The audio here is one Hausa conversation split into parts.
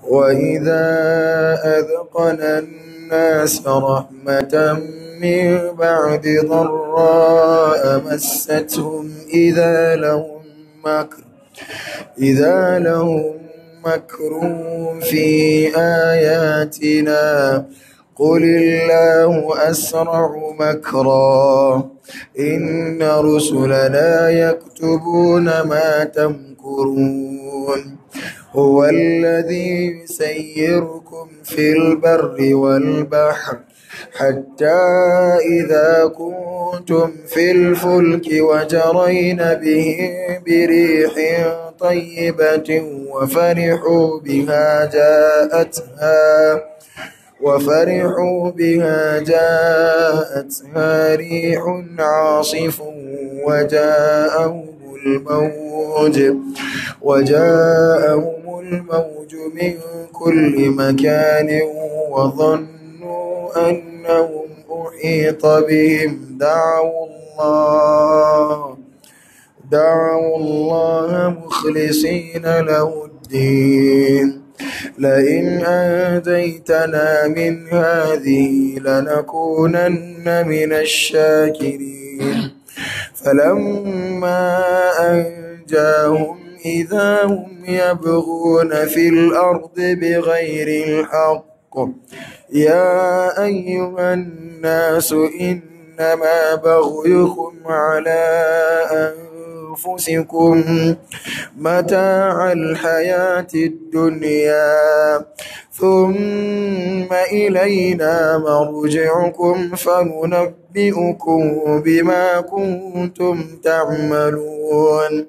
وإذا أذقنا الناس رحمة من بعد ضراء مستهم إذا لهم مكر إذا لهم مكر في آياتنا قل الله أسرع مكرا إن رسلنا يكتبون ما تمكرون هو الذي يسيركم في البر والبحر حتى إذا كنتم في الفلك وجرين به بريح طيبة وفرحوا بها جاءتها وفرحوا بها جاءتها ريح عاصف وجاءهم الموج وجاءهم الموج من كل مكان وظنوا أنهم أحيط بهم دعوا الله دعوا الله مخلصين له الدين لئن أنجيتنا من هذه لنكونن من الشاكرين فلما أنجاهم إذا هم يبغون في الأرض بغير الحق يا أيها الناس إنما بغيكم على أنفسكم متاع الحياة الدنيا ثم إلينا مرجعكم فننبئكم بما كنتم تعملون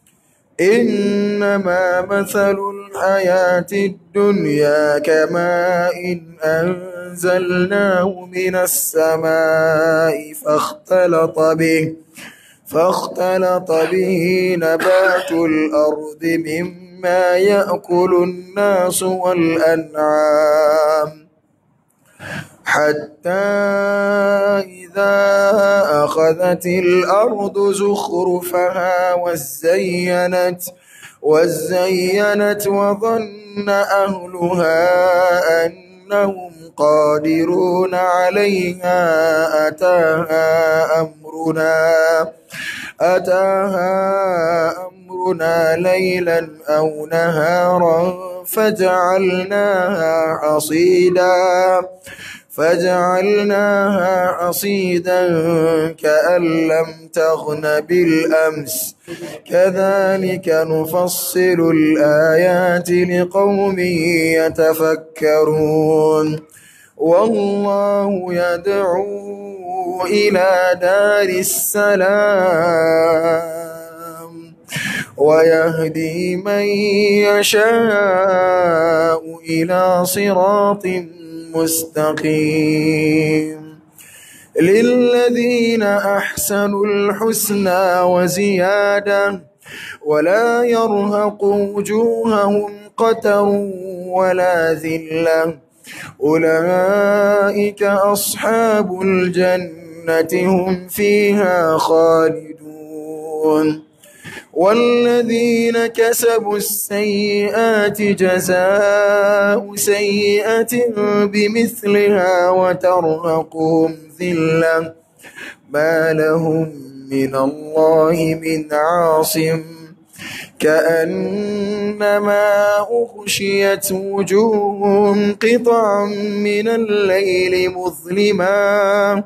إنما مثل الحياة الدنيا كماء إن أنزلناه من السماء فاختلط به فاختلط به نبات الأرض مما يأكل الناس والأنعام حتى إذا أخذت الأرض زخرفها وزينت وزينت وظن أهلها أنهم قادرون عليها أتاها أمرنا أتاها أمرنا ليلا أو نهارا فجعلناها حصيدا فجعلناها حصيدا كأن لم تغن بالأمس كذلك نفصل الآيات لقوم يتفكرون والله يدعو إلى دار السلام ويهدي من يشاء إلى صراط مستقيم للذين أحسنوا الحسنى وزيادة ولا يرهق وجوههم قتر ولا ذلة أولئك أصحاب الجنة هم فيها خالدون والذين كسبوا السيئات جزاء سيئة بمثلها وترهقهم ذلة ما لهم من الله من عاصم كأنما أغشيت وجوههم قطعا من الليل مظلما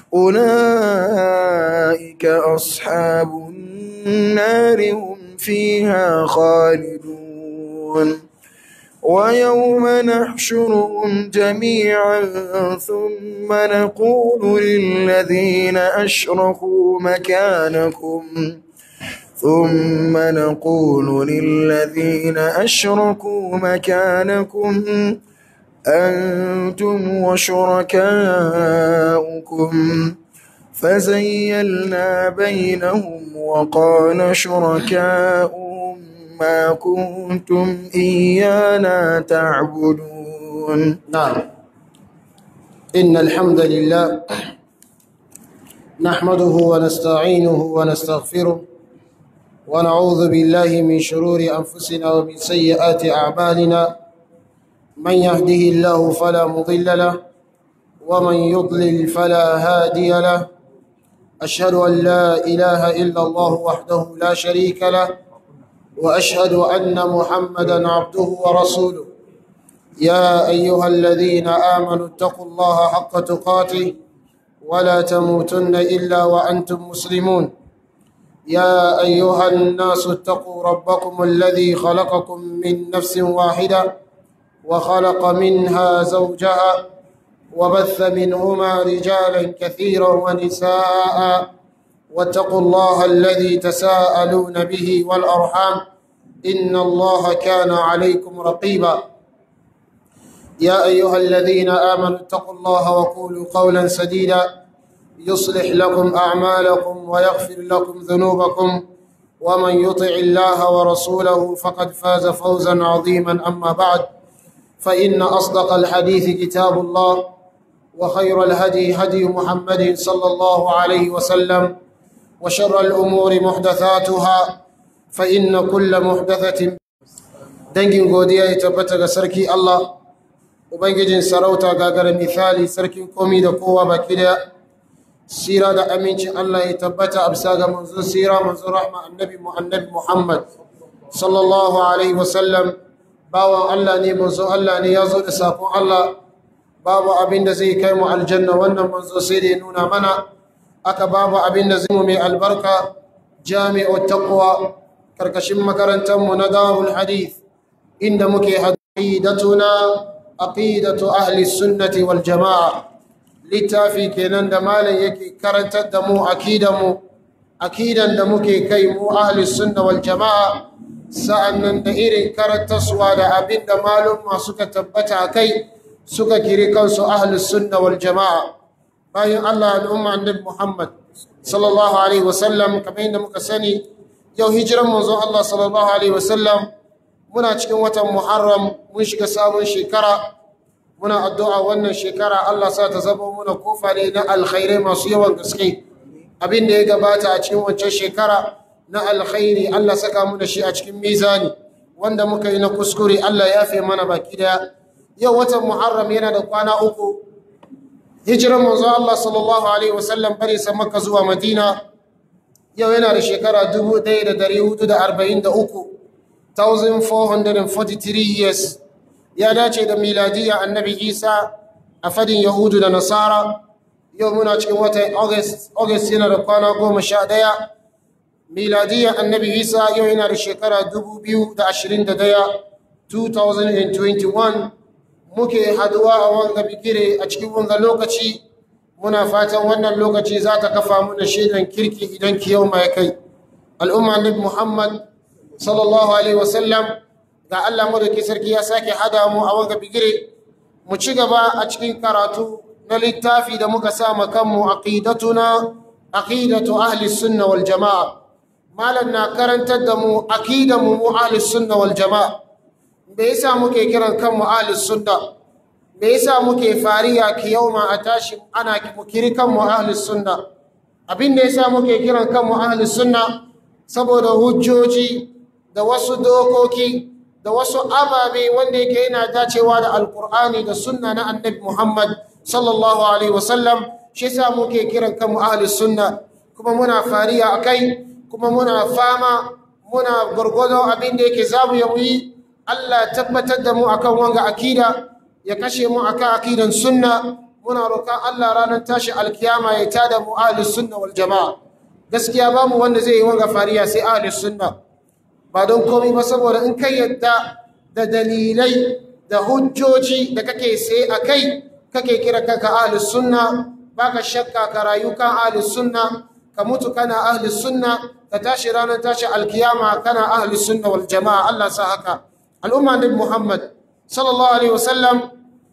أولئك أصحاب النار هم فيها خالدون ويوم نحشرهم جميعا ثم نقول للذين أشركوا مكانكم ثم نقول للذين أشركوا مكانكم أنتم وشركاؤكم فزيلنا بينهم وقال شركاؤهم ما كنتم إيانا تعبدون نعم إن الحمد لله نحمده ونستعينه ونستغفره ونعوذ بالله من شرور أنفسنا ومن سيئات أعمالنا من يهده الله فلا مضل له ومن يضلل فلا هادي له أشهد أن لا إله إلا الله وحده لا شريك له وأشهد أن محمدا عبده ورسوله يا أيها الذين آمنوا اتقوا الله حق تقاته ولا تموتن إلا وأنتم مسلمون يا أيها الناس اتقوا ربكم الذي خلقكم من نفس واحدة وخلق منها زوجها وبث منهما رجالا كثيرا ونساء واتقوا الله الذي تساءلون به والأرحام إن الله كان عليكم رقيبا يا أيها الذين آمنوا اتقوا الله وقولوا قولا سديدا يصلح لكم أعمالكم ويغفر لكم ذنوبكم ومن يطع الله ورسوله فقد فاز فوزا عظيما أما بعد فإن أصدق الحديث كتاب الله وخير الهدي هدي محمد صلى الله عليه وسلم وشر الأمور محدثاتها فإن كل محدثة dangin godiya ya tabbata ga sarki Allah ubangijin sarauta gagara misali sarkin komi da kowa baki da sira da amincin Allah ya tabbata a bisa ga manzon sira manzon rahma annabi mu annabi Muhammad sallallahu alaihi wasallam bawan Allah ne manzon Allah ne ya zo da sakon Allah babu abin da zai kai mu aljanna wannan manzo sai da ya nuna mana aka babu abin da zai mu mai albarka jami'u taqwa karkashin makarantar mu na darul hadith inda muke aqidatuna aqidatu ahli sunnati wal jamaa littafi kenan da malam yake karantar da mu akidan mu akidan da muke kai mu ahli sunna wal jamaa sa'annan da irin karantarsuwa da abin da malumma suka tabbata kai suka kiri kansu ahli sunna wal jamaa bayan Allah al'umma annabi Muhammad sallallahu alaihi wasallam kamar yadda muka sani yau hijiran manzo Allah sallallahu alaihi wasallam muna cikin watan Muharram mun shiga sabon shekara muna addu'a wannan shekara Allah sa ta zama muna kofa ne na alkhairai masu yawan gaske abin da ya gabata a cikin wancan shekara na alkhairi Allah saka mu da shi a cikin mizani wanda muka yi na kuskure Allah ya fi mana baki daya yau watan Muharram yana da kwana uku hijiran manzo Allah sallallahu alaihi wasallam bari sa Makka zuwa Madina yau yana da shekara 1443 1443 years ya dace da miladiya annabi isa a fadin yahudu da nasara yau muna cikin watan august august yana da kwana goma sha ɗaya miladiya annabi isa yau yana da shekara 2021 2021 muke haduwa a wanga bikire a cikin wanga lokaci muna fatan wannan lokaci za ta kafa muna shaidan kirki idan kiyau mai kai al'umma annabi muhammad sallallahu alaihi wasallam ga Allah madauki sarki ya sake hada mu a wanga bigire mu ci gaba a cikin karatu na littafi da muka sa kanmu aqidatuna aqidatu ahli sunna wal jamaa malan na karantar da mu aqidan mu ahli sunna wal jamaa me yasa muke kiran kanmu ahli sunna me yasa muke fariya ki yauma a tashi ana mu kiri kanmu ahli sunna abin da yasa muke kiran kanmu ahli sunna saboda hujjoji da wasu dokoki da wasu ababe wanda yake yana dacewa da alkur'ani da sunna na annabi muhammad sallallahu alaihi wasallam shi yasa muke kiran kanmu ahli sunna kuma muna fariya akai kuma muna fama muna gwargwado abin da yake zamu ya yi Allah tabbatar da mu akan wanga akida ya kashe mu akan akidan sunna muna roƙon Allah ranar tashi alkiyama ya tada mu ahli sunna wal jama'a gaskiya bamu wanda zai yi wanga fariya sai ahli sunna ba don komai ba saboda in kai yadda da dalilai da hujjoji da kake sai a kai kake kira kanka ahli sunna baka shakka ka rayu kan ahli sunna ka mutu kana ahli sunna ka tashi ranar tashi alkiyama kana ahli sunna wal jama'a Allah sa haka al'umma nabi Muhammad sallallahu alaihi wasallam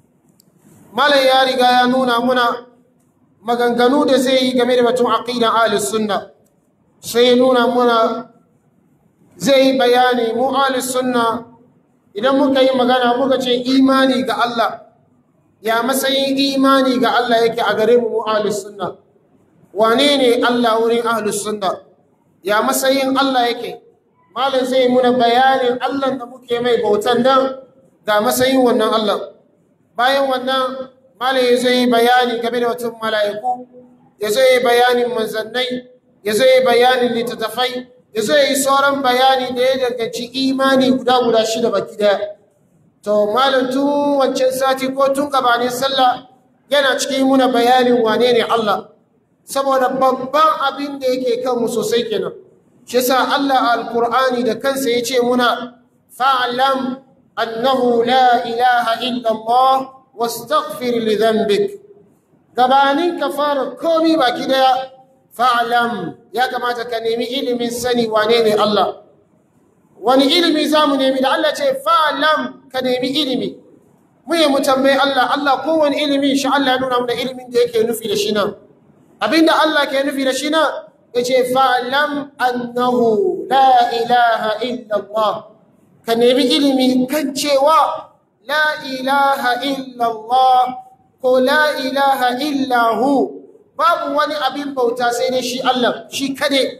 malai ya riga ya nuna muna maganganu da zai yi game da batun aqidan ahli sunna sai nuna muna zai yi bayani mu ahli sunna idan muka yi magana muka ce imani ga Allah ya matsayin imani ga Allah yake a gare mu mu ahli sunna wane ne Allah wurin ahli sunna ya matsayin Allah yake malam zai muna bayanin Allah da muke mai bautan nan ga matsayin wannan Allah bayan wannan malam ya zo yi bayani game da wata mala'iku ya zo yi bayanin manzannai ya zo yi bayanin littattafai ya zo yi sauran bayani da ya danganci imani guda guda shida baki daya to malam tun wancan sati ko tun gabanin sallah yana cikin muna bayanin wane ne Allah saboda babban abin da yake kanmu sosai kenan shi sa Allah alkur'ani da kansa ya ce muna fa'alam annahu la ilaha illa Allah wastaghfir li dhanbik gabanin ka fara komi baki daya fa'alam ya kamata ka nemi ilimin sani wane ne Allah wani ilimi za mu nemi da Allah ce fa'alam ka nemi ilimi mu yi mu tambayi Allah Allah kowane ilimi shi Allah ya nuna mu da ilimin da yake nufi da shi nan abinda Allah ke nufi da shi nan ya ce fa'alam annahu la ilaha illallah ka nemi ilimi kan cewa la ilaha illallah ko la ilaha illahu babu wani abin bauta sai ne shi Allah shi kade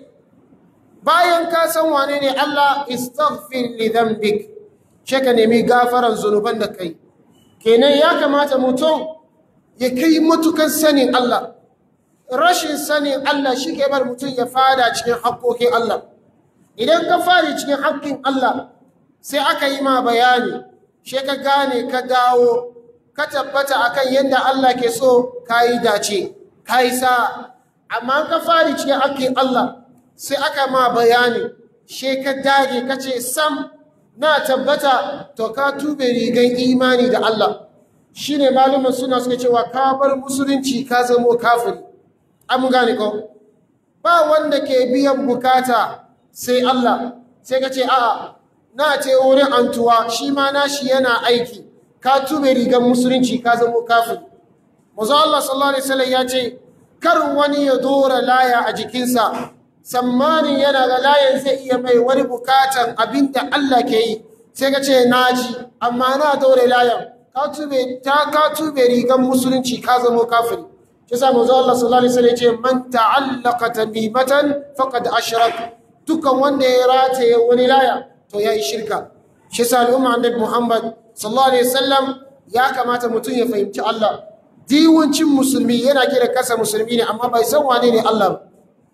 bayan ka san wane ne Allah istaghfir li dhanbik she ka nemi gafaran zunuban da kai kenan ya kamata mutum ya kai matukan sanin Allah rashin sanin Allah shi ke bar mutum ya fada cikin haƙƙoƙin Allah idan ka fari cikin haƙƙin Allah sai aka yi ma bayani she ka gane ka dawo ka tabbata akan yadda Allah ke so ka yi dace ka yi sa amma ka fari cikin haƙƙin Allah sai aka ma bayani she ka dage ka ce sam na tabbata to ka tube rigan imani da Allah shine malumin suna suka cewa ka bar musulunci ka zamo kafiri an gane ko ba wanda ke biyan bukata sai Allah sai ka ce a'a na ce wurin antuwa shi ma nashi yana aiki ka tube rigan musulunci ka zamo kafiri mazu Allah sallallahu alaihi wasallam ya ce kar wani ya dora laya a jikinsa tsammanin yana ga layin zai iya mai wani bukatan abinda Allah ke yi sai ka ce naji amma na dore layan ka tube ta ka tube rigan musulunci ka zamo kafiri shi sa manzo Allah sallallahu alaihi wasallam ya ce man ta'allaqa tamimatan faqad ashrak dukan wanda ya rataye wani laya to yayi shirka shi sa al'umma annabi Muhammad sallallahu alaihi wasallam ya kamata mutum ya fahimci Allah diwancin musulmi yana kira kasa musulmi ne amma bai san wane ne Allah ba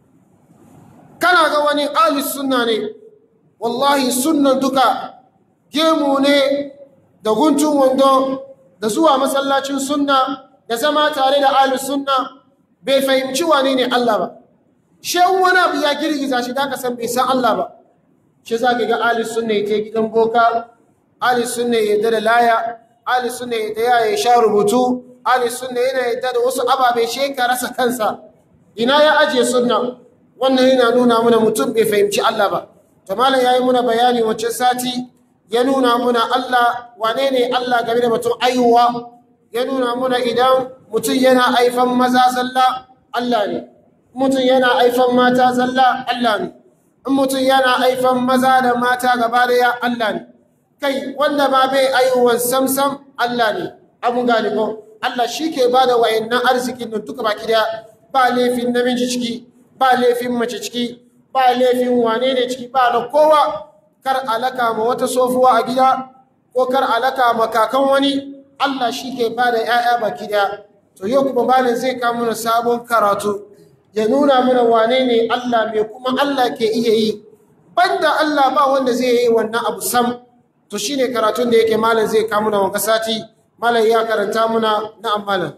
kana ga wani ahlus sunna ne wallahi sunnan duka gemu ne da guntun wando da zuwa masallacin sunna da zama tare da ahlus sunna bai fahimci wane ne Allah ba shan wani abu ya girgiza shi da ka san bai san Allah ba shi za ka ga ahlus sunna ya je gidan boka ahlus sunna ya yarda da laya ahlus sunna ya yarda ya sha rubutu ahlus sunna yana yarda da wasu ababe shi ka rasa kansa ina ya ajiye sunna wannan yana nuna mana mutum bai fahimci Allah ba to malam yayi muna bayani wacce sati ya nuna muna Allah wane ne Allah game da mutum aihuwa ya nuna muna idan mutum yana aifan maza zalla Allah ne mutum yana aifan mata zalla Allah ne in mutum yana aifan maza da mata gaba daya Allah ne kai wanda ba bai aihuwan samsam Allah ne abun gane ko Allah shi ke ba da wayannan arzikin nan duka baki daya ba laifin namiji ciki ba laifin mace ciki ba laifin wane ne ciki ba na kowa kar alaka ma wata sofuwa a gida ko kar alaka ma kakan wani Allah shi ke ba da ‘ya'ya baki daya to yau kuma malin zai kawo mana sabon karatu ya nuna mana wane ne Allah mai kuma Allah ke iya yi banda Allah ba wanda zai yi wannan abu sam to shine karatun da yake malin zai kawo mana wanka sati malin ya karanta muna na'am malin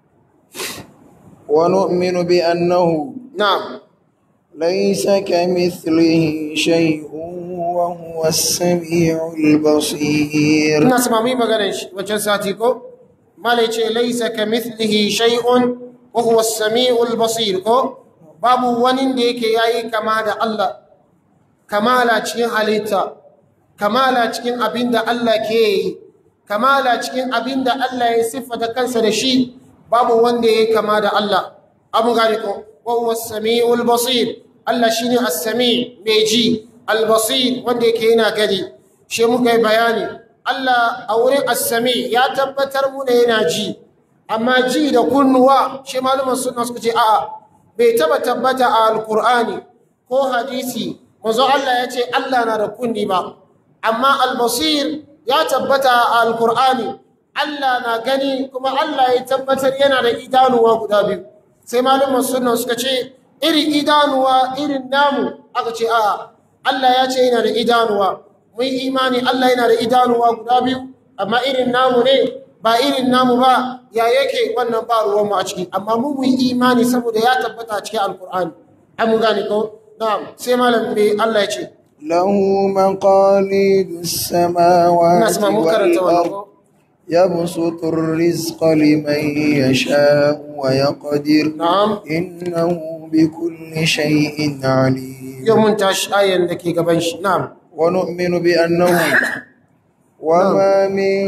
ونؤمن بأنه na'am ليس كمثله شيء وهو السميع البصير ina sama mai maganar shi wancan sati ko malai ce laisa ka mithlihi shay'un wa huwa as-sami'ul basir ko babu wani da yake yayi kama da Allah kamala cikin halitta kamala cikin abinda Allah ke yi kamala cikin abinda Allah ya siffata kansa da shi babu wanda yake kama da Allah abu gani ko wa huwa as-sami'ul basir Allah shine as-sami' mai ji al-basir wanda yake yana gani shi muka yi bayani Allah a wurin as-sami' ya tabbatar mu ne yana ji amma ji da kunnuwa shi malumin sunna suka ce a'a bai taba tabbata a alkur'ani ko hadisi manzo Allah ya ce Allah na da kunni ba amma albasir ya tabbata a alkur'ani Allah na gani kuma Allah ya tabbatar yana da idanuwa guda biyu sai malumar sunna suka ce irin idanuwa irin namu aka ce a Allah ya ce yana da idanuwa mun imani Allah yana da idanuwa guda biyu amma irin namu ne ba irin namu ba ya yake wannan ba ruwanmu a ciki amma mu mun imani saboda ya tabbata a cikin alkur'ani ai mun gane ko na'am sai malam me Allah ya ce له مقاليد السماوات ina sama mun karanta wannan والأرض ko يبسط الرزق لمن يشاء ويقدر na'am إنه بكل شيء عليم yau mun tashi ayan da ke gaban shi na'am ونؤمن بأنه وما من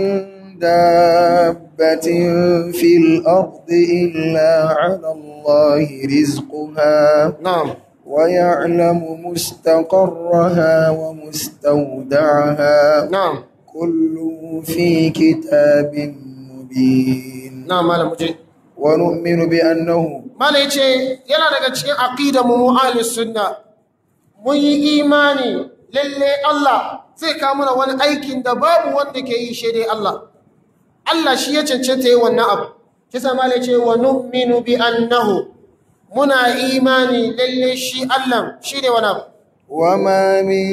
دابة في الأرض إلا على الله رزقها na'am ويعلم مستقرها ومستودعها na'am كل في كتاب مبين na'am malam muje ونؤمن بأنه Mala ya ce yana daga cikin aƙida mu mu ahlus sunna mun yi imani lalle Allah zai kawo mana wani aikin da babu wanda ke yi shi dai Allah Allah shi ya cancanta yi wannan abu kisa mala ya ce wa nu'minu bi annahu muna imani lalle shi Allah shi ne wani abu وما من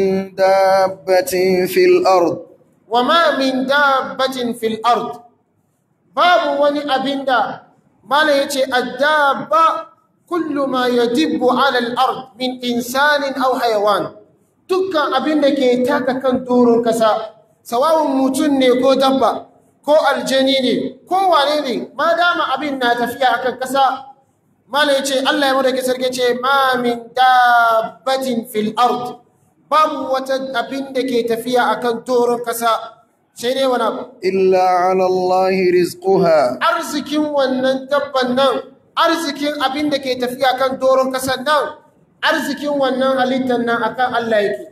دابة في الأرض wa ma min dabbatin fil ard babu wani abinda mala yace addabba kullu ma yadibbu ala al ard min insanin aw hayawan dukkan abinda ke taka kan doron kasa sawawun mutum ne ko dabba ko aljani ne ko wane ne ma dama abin na tafiya akan kasa mala yace Allah ya mada sarki ce ma min dabbatin fil ard babu wata abin da ke tafiya akan doron kasa sai dai wani abu إلا على الله رزقها arzikin wannan dabban nan arzikin abin da ke tafiya kan doron kasan nan arzikin wannan halittar nan akan Allah yake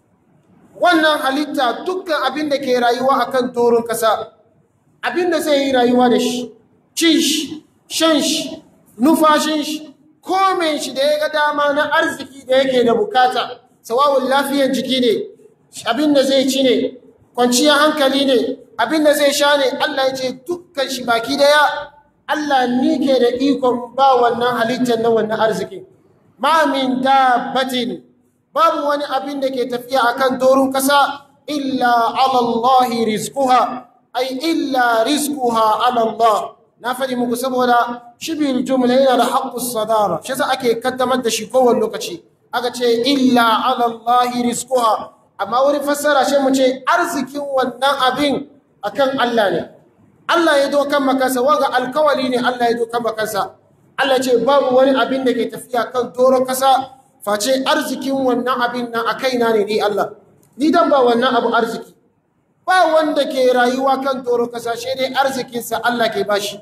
wannan halitta dukkan abin da ke rayuwa akan doron kasa abin da zai yi rayuwa da shi cin shi shan shi nufashin shi komen shi da ya ga dama na arziki da yake da bukata sawawun lafiyan jiki ne abin da zai ci ne kwanciyar hankali ne abin da zai sha ne Allah ya ce dukkan shi baki daya Allah ni ke da ikon ba wannan halittar na wannan arziki ma min dabbatin babu wani abin da ke tafiya akan doron kasa illa ala Allah rizquha ay illa rizquha ala Allah na faɗi muku saboda shibil jumla yana da haqqus sadara shi yasa ake kaddamar da shi kowane lokaci aka ce illa ala Allah rizquha amma wani fassara shi mu ce arzikin wannan abin akan Allah ne Allah ya dokan makansa waga alkawali ne Allah ya dokan makansa Allah ce babu wani abin da ke tafiya kan doron kasa face arzikin wannan abin nan a kaina ne ni Allah ni dan ba wannan abu arziki ba wanda ke rayuwa kan doron kasa shi dai arzikinsa Allah ke bashi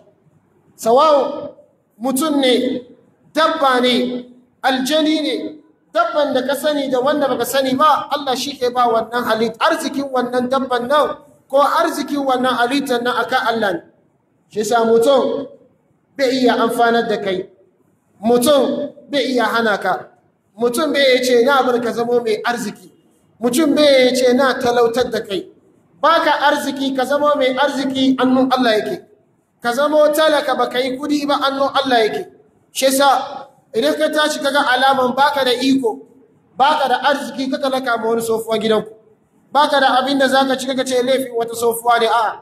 sawawo mutum ne dabba ne aljani ne dabban da ka sani da wanda baka sani ba Allah shi ke ba wannan halit arzikin wannan dabban nan ko arzikin wannan halittar nan akan Allah ne shi sa mutum bai iya amfanar da kai mutum bai iya hana ka mutum bai ya ce na bar ka zamo mai arziki mutum bai ya ce na talautar da kai baka arziki ka zamo mai arziki annun Allah yake ka zamo talaka baka yi kudi ba annun Allah yake shi sa idan ka tashi kaga alaman baka da iko baka da arziki ka talaka ma wani sofuwa gidanku baka da abin da zaka ci kaga ce laifin wata sofuwa ne a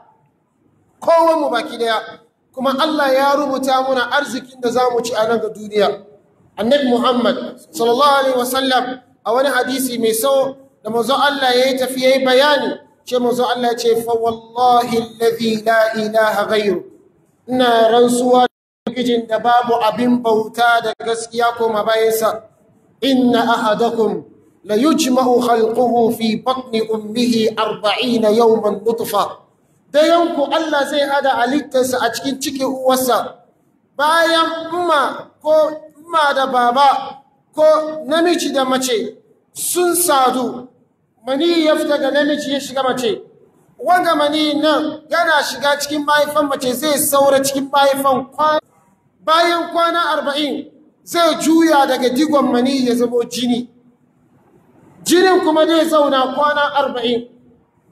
kowan mu baki daya kuma Allah ya rubuta muna arzikin da zamu ci a nan ga duniya annabi Muhammad sallallahu alaihi wasallam a wani hadisi mai sau da manzo Allah yayi tafi yayi bayani ce manzo Allah ya ce fa wallahi alladhi la ilaha ghayru ina rantsuwa ubangijin da babu abin bauta da gaskiya koma bayansa inna ahadakum la yujma'u khalquhu fi batni ummihi 40 yawman nutfa dayanku Allah zai hada halittarsa a cikin cikin uwarsa bayan umma ko umma da baba ko namiji da mace sun sadu mani ya fita ga namiji ya shiga mace wanga mani nan yana shiga cikin mahaifan mace zai saura cikin mahaifan kwana bayan kwana arba'in zai juya daga digon mani ya zamo jini jinin kuma zai zauna kwana arba'in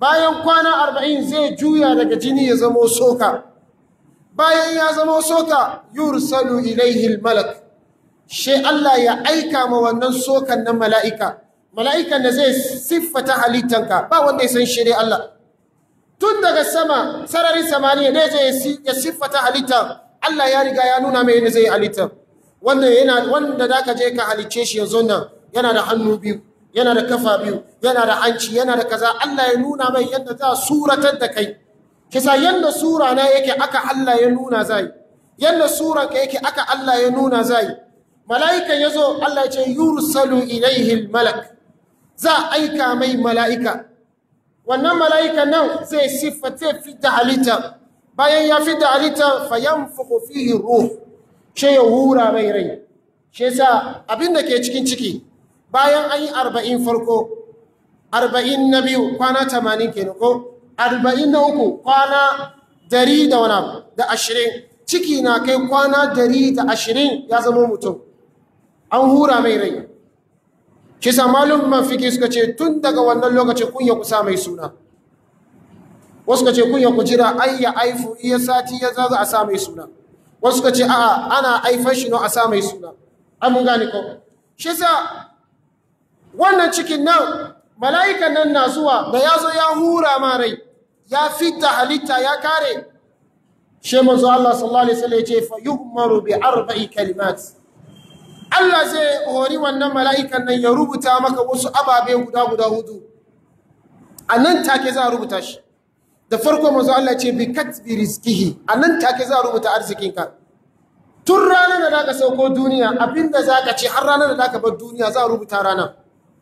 bayan kwana arba'in zai juya daga jini ya zamo soka bayan ya zamo soka yursalu ilaihi malak she Allah ya aika ma wannan sokan nan mala'ika mala'ikan da zai siffata halittanka ba wanda ya san shi dai Allah tun daga sama sararin samaniya ne zai ya siffata halitta Allah ya riga ya nuna mai yadda zai halitta wanda yana wanda zaka je ka halicce shi yanzu nan yana da hannu biyu yana da kafa biyu yana da hanci yana da kaza Allah ya nuna mai yadda za suratar da kai kisa yadda sura na yake aka Allah ya nuna zai yadda sura ka yake aka Allah ya nuna zai mala'ikan yazo Allah ya ce yursalu ilaihi malak za aika mai mala'ika wannan mala'ikan nan zai siffata fidda halitta bayan ya fidda halitta fayanfuku fihi ruh she ya hura mai rai she sa abinda ke cikin ciki bayan an yi arba'in farko arba'in na biyu kwana tamanin kenan ko arba'in na uku kwana dari da wani abu da ashirin ciki na kai kwana dari da ashirin ya zama mutum an hura mai rai kisa malum mafiki suka ce tun daga wannan lokacin kun ya kusa mai suna wasu ka ce kun ya ku jira ai ya aifu iya sati ya zaza a sa mai suna wasu ka ce a'a ana aifan shi no a sa mai suna an mun gane ko shi sa wannan cikin nan mala'ikan nan na zuwa da ya zo ya hura ma rai ya fita halitta ya kare shi manzo Allah sallallahu alaihi wasallam ya ce fa yu'maru bi arba'i kalimat Allah zai hori wannan mala'ikan nan ya rubuta maka wasu ababe guda guda hudu a nan take za a rubuta shi da farko manzo Allah ce bi katbi rizqihi a nan take za a rubuta arzikinka tun ranar da zaka sauko duniya abinda zaka ci har ranar da zaka bar duniya za a rubuta ranar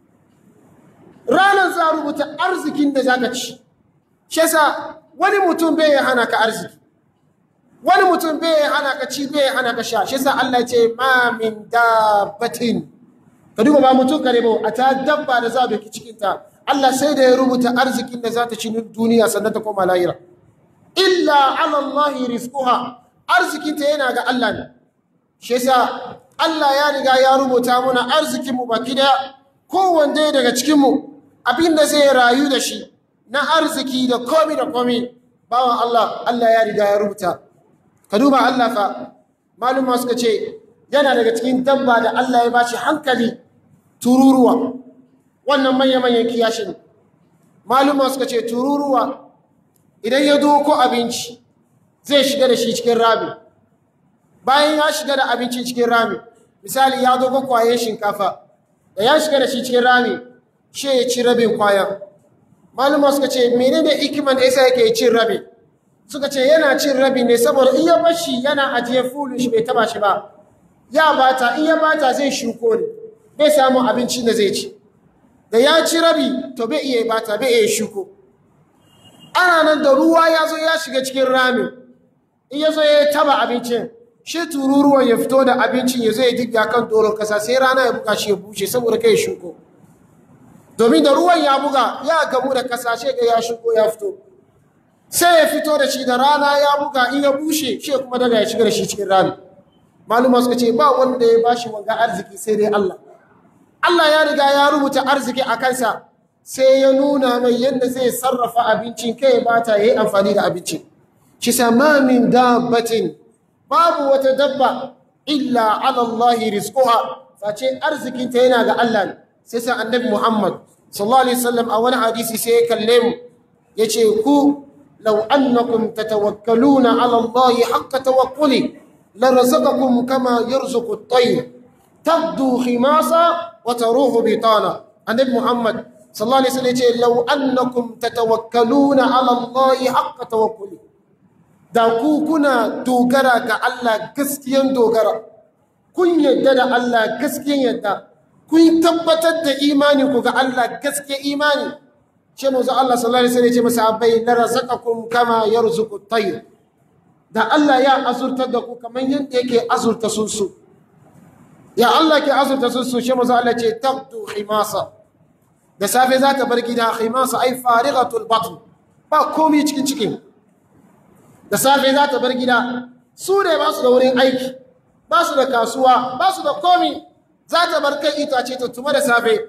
ranar za a rubuta arzikin da zaka ci shi yasa wani mutum bai hana ka arziki wani mutum bai hana ka ci bai hana ka sha shi yasa Allah ce ma min dabbatin ka duba ba mutum kare ba a ta dabba da za a doki cikin ta Allah sai da ya rubuta arzikin da za ta ci duniya sannan ta koma lahira illa ala Allah rizquha arzikin ta yana ga Allah ne shi yasa Allah ya riga ya rubuta muna arzikin mu baki daya kowanne daga cikin mu abinda zai rayu da shi na arziki da komi da komi bawan Allah Allah ya riga ya rubuta ka duba Allah fa maluma suka ce yana daga cikin dabba da Allah ya bashi hankali tururuwa wannan manya-manyan kiyashin maluma suka ce tururuwa idan ya doko abinci zai shiga da shi cikin rami bayan ya shiga da abinci cikin rami misali ya doko kwayen shinkafa da ya shiga da shi cikin rami shi ya ci rabin kwayan maluma suka ce menene hikiman da yasa yake cin rabi suka ce yana cin rabi ne saboda in ya bashi yana ajiye fulun shi bai taba shi ba ya bata in ya bata zai shuko ne bai samu abincin da zai ci da ya ci rabi to bai iya bata bai iya shuko ana nan da ruwa ya zo ya shiga cikin ramin in ya zo ya taba abincin shi tururuwan ya fito da abincin ya zo ya digga kan doron kasa sai rana ya buga shi ya bushe saboda kai shuko domin da ruwan ya buga ya gamu da kasa shi ga ya shuko ya fito sai ya fito da shi da rana ya buga in ya bushe shi kuma daga ya shiga da shi cikin rami maluma suka ce ba wanda ya bashi wanga arziki sai dai Allah Allah ya riga ya rubuta arziki a kansa sai ya nuna mai yadda zai sarrafa abincin kai ba ta yi amfani da abinci shi sama min dabbatin babu wata dabba illa ala Allah rizquha face arzikin ta yana ga Allah ne sai sa annabi Muhammad sallallahu alaihi wasallam a wani hadisi sai ya kalle mu yace ku law annakum tatawakkaluna ala Allah haqqa tawakkuli larazaqakum kama yarzuqu at-tayr tabdu khimasa wa taruhu bitana annabi Muhammad sallallahu alaihi wasallam yace law annakum tatawakkaluna ala Allah haqqa tawakkuli da ku kuna dogara ga Allah gaskiyan dogara kun yadda da Allah gaskiyan yadda kun tabbatar da imani ku ga Allah gaskiyan imani ce manzo Allah sallallahu alaihi wasallam ya ce masahabai la razaqakum kama yarzuqu at-tayr da Allah ya azurta da ku kaman yadda yake azurta sunsu ya Allah ke azurta sunsu ce manzo Allah ce taqdu khimasa da safe za ta bar gida khimasa ai farighatul batn ba komai cikin cikin da safe za ta bar gida su ne ba su da wurin aiki ba su da kasuwa ba su da komi za ta bar kai itace ta tuma da safe